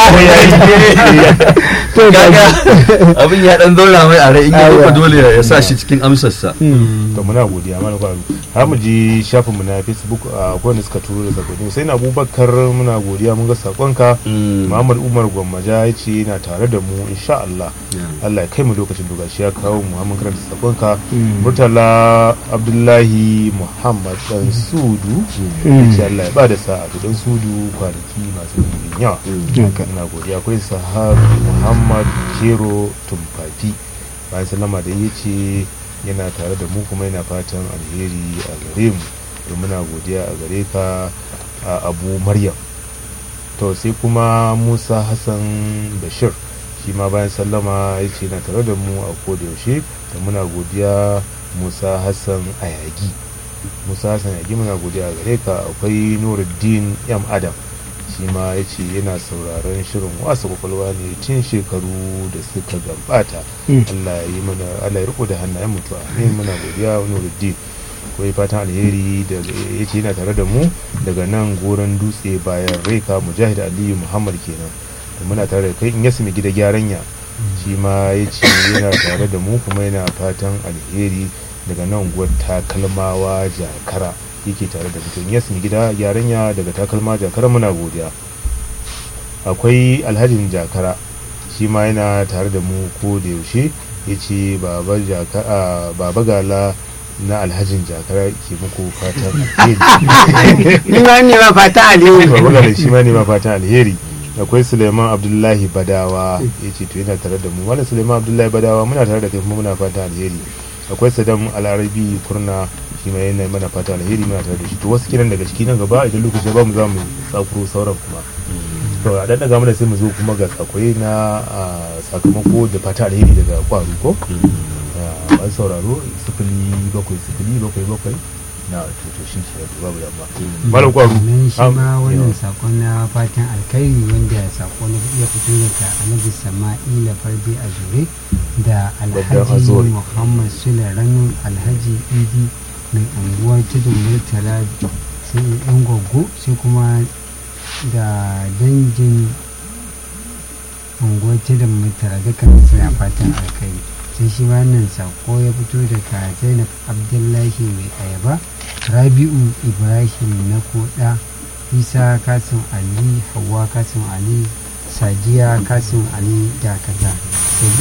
[SPEAKER 5] to
[SPEAKER 4] gaga
[SPEAKER 5] gaji
[SPEAKER 4] abin ya dan zauna mai a rai in ya
[SPEAKER 5] Aiwa.
[SPEAKER 4] rufe dole ya sa shi cikin amsarsa
[SPEAKER 1] to muna godiya mana kwa har mu je shafin mu na facebook a wanda suka turo da sakonni sai na abubakar muna godiya mun ga sakonka muhammad muhammad umar gwammaja ya ce yana tare da mu insha Allah Allah ya kai mu lokacin da gashi ya kawo mu mun karanta sakonka murtala abdullahi muhammad dan sudu ya ce Allah ya ba da sa'a to dan sudu kwanaki masu ɗimbin yawa ina godiya akwai sahab muhammad kero tumfafi bayan sallama da ya ce yana tare da mu kuma yana fatan alheri a gare mu to muna godiya a gare ka a abu maryam to sai kuma musa hassan bashir shi ma bayan sallama ya ce yana tare da mu a koda yaushe da muna godiya musa hassan ayagi musa hassan ayagi muna godiya a gare ka akwai nuruddin yam adam shi ma ya ce yana sauraron shirin wasa kwakwalwa ne tun shekaru da suka gabata allah ya yi mana allah ya riko da hannayen mutuwa ne muna godiya nuruddin akwai fatan alheri da ya ce yana tare da mu daga nan goron dutse bayan reka mujahid aliyu muhammad kenan da muna tare da kai in yasu mai gida gyaran ya shi ma ya ce yana tare da mu kuma yana fatan alheri daga nan guwar takalmawa jakara yake tare da mutum yasu mai gida gyaran ya daga takalma jakara muna godiya akwai alhajin jakara shi ma yana tare da mu ko da yaushe ya ce baba gala na alhajin jakara ke muku fatan alheri
[SPEAKER 7] ni ma ne ma fata alheri
[SPEAKER 1] baba gala shi ma ne ma fatan alheri akwai suleiman abdullahi badawa ya ce to yana tare da mu wani suleiman abdullahi badawa muna tare da kai kuma muna fatan alheri akwai sadam al'arabi kurna shi ma yana mana fatan alheri muna tare da shi to wasu kiran daga ciki nan gaba idan lokaci ya ba mu za mu tsakuro sauran kuma to a dan daga mana sai mu zo kuma ga tsakwai na sakamako da fata alheri daga kwaru ko an sauraro sifili bakwai sifili bakwai bakwai na to shi ke da babu yamma malam kwaru
[SPEAKER 2] nan shi ma wannan sakon na fatan alkhairi wanda sako na iya fito daga alhaji sama'ila farbe a zure da alhaji muhammad sule ranu alhaji idi mai anguwa tudun murtala sai yan gwaggo sai kuma da dangin unguwar tudun murtala dukkan suna fatan alkhairi sai shi wannan sako ya fito daga zainab abdullahi mai ayaba rabi'u ibrahim na koda isa kasim ali hawa kasim ali sadiya kasim ali da kaza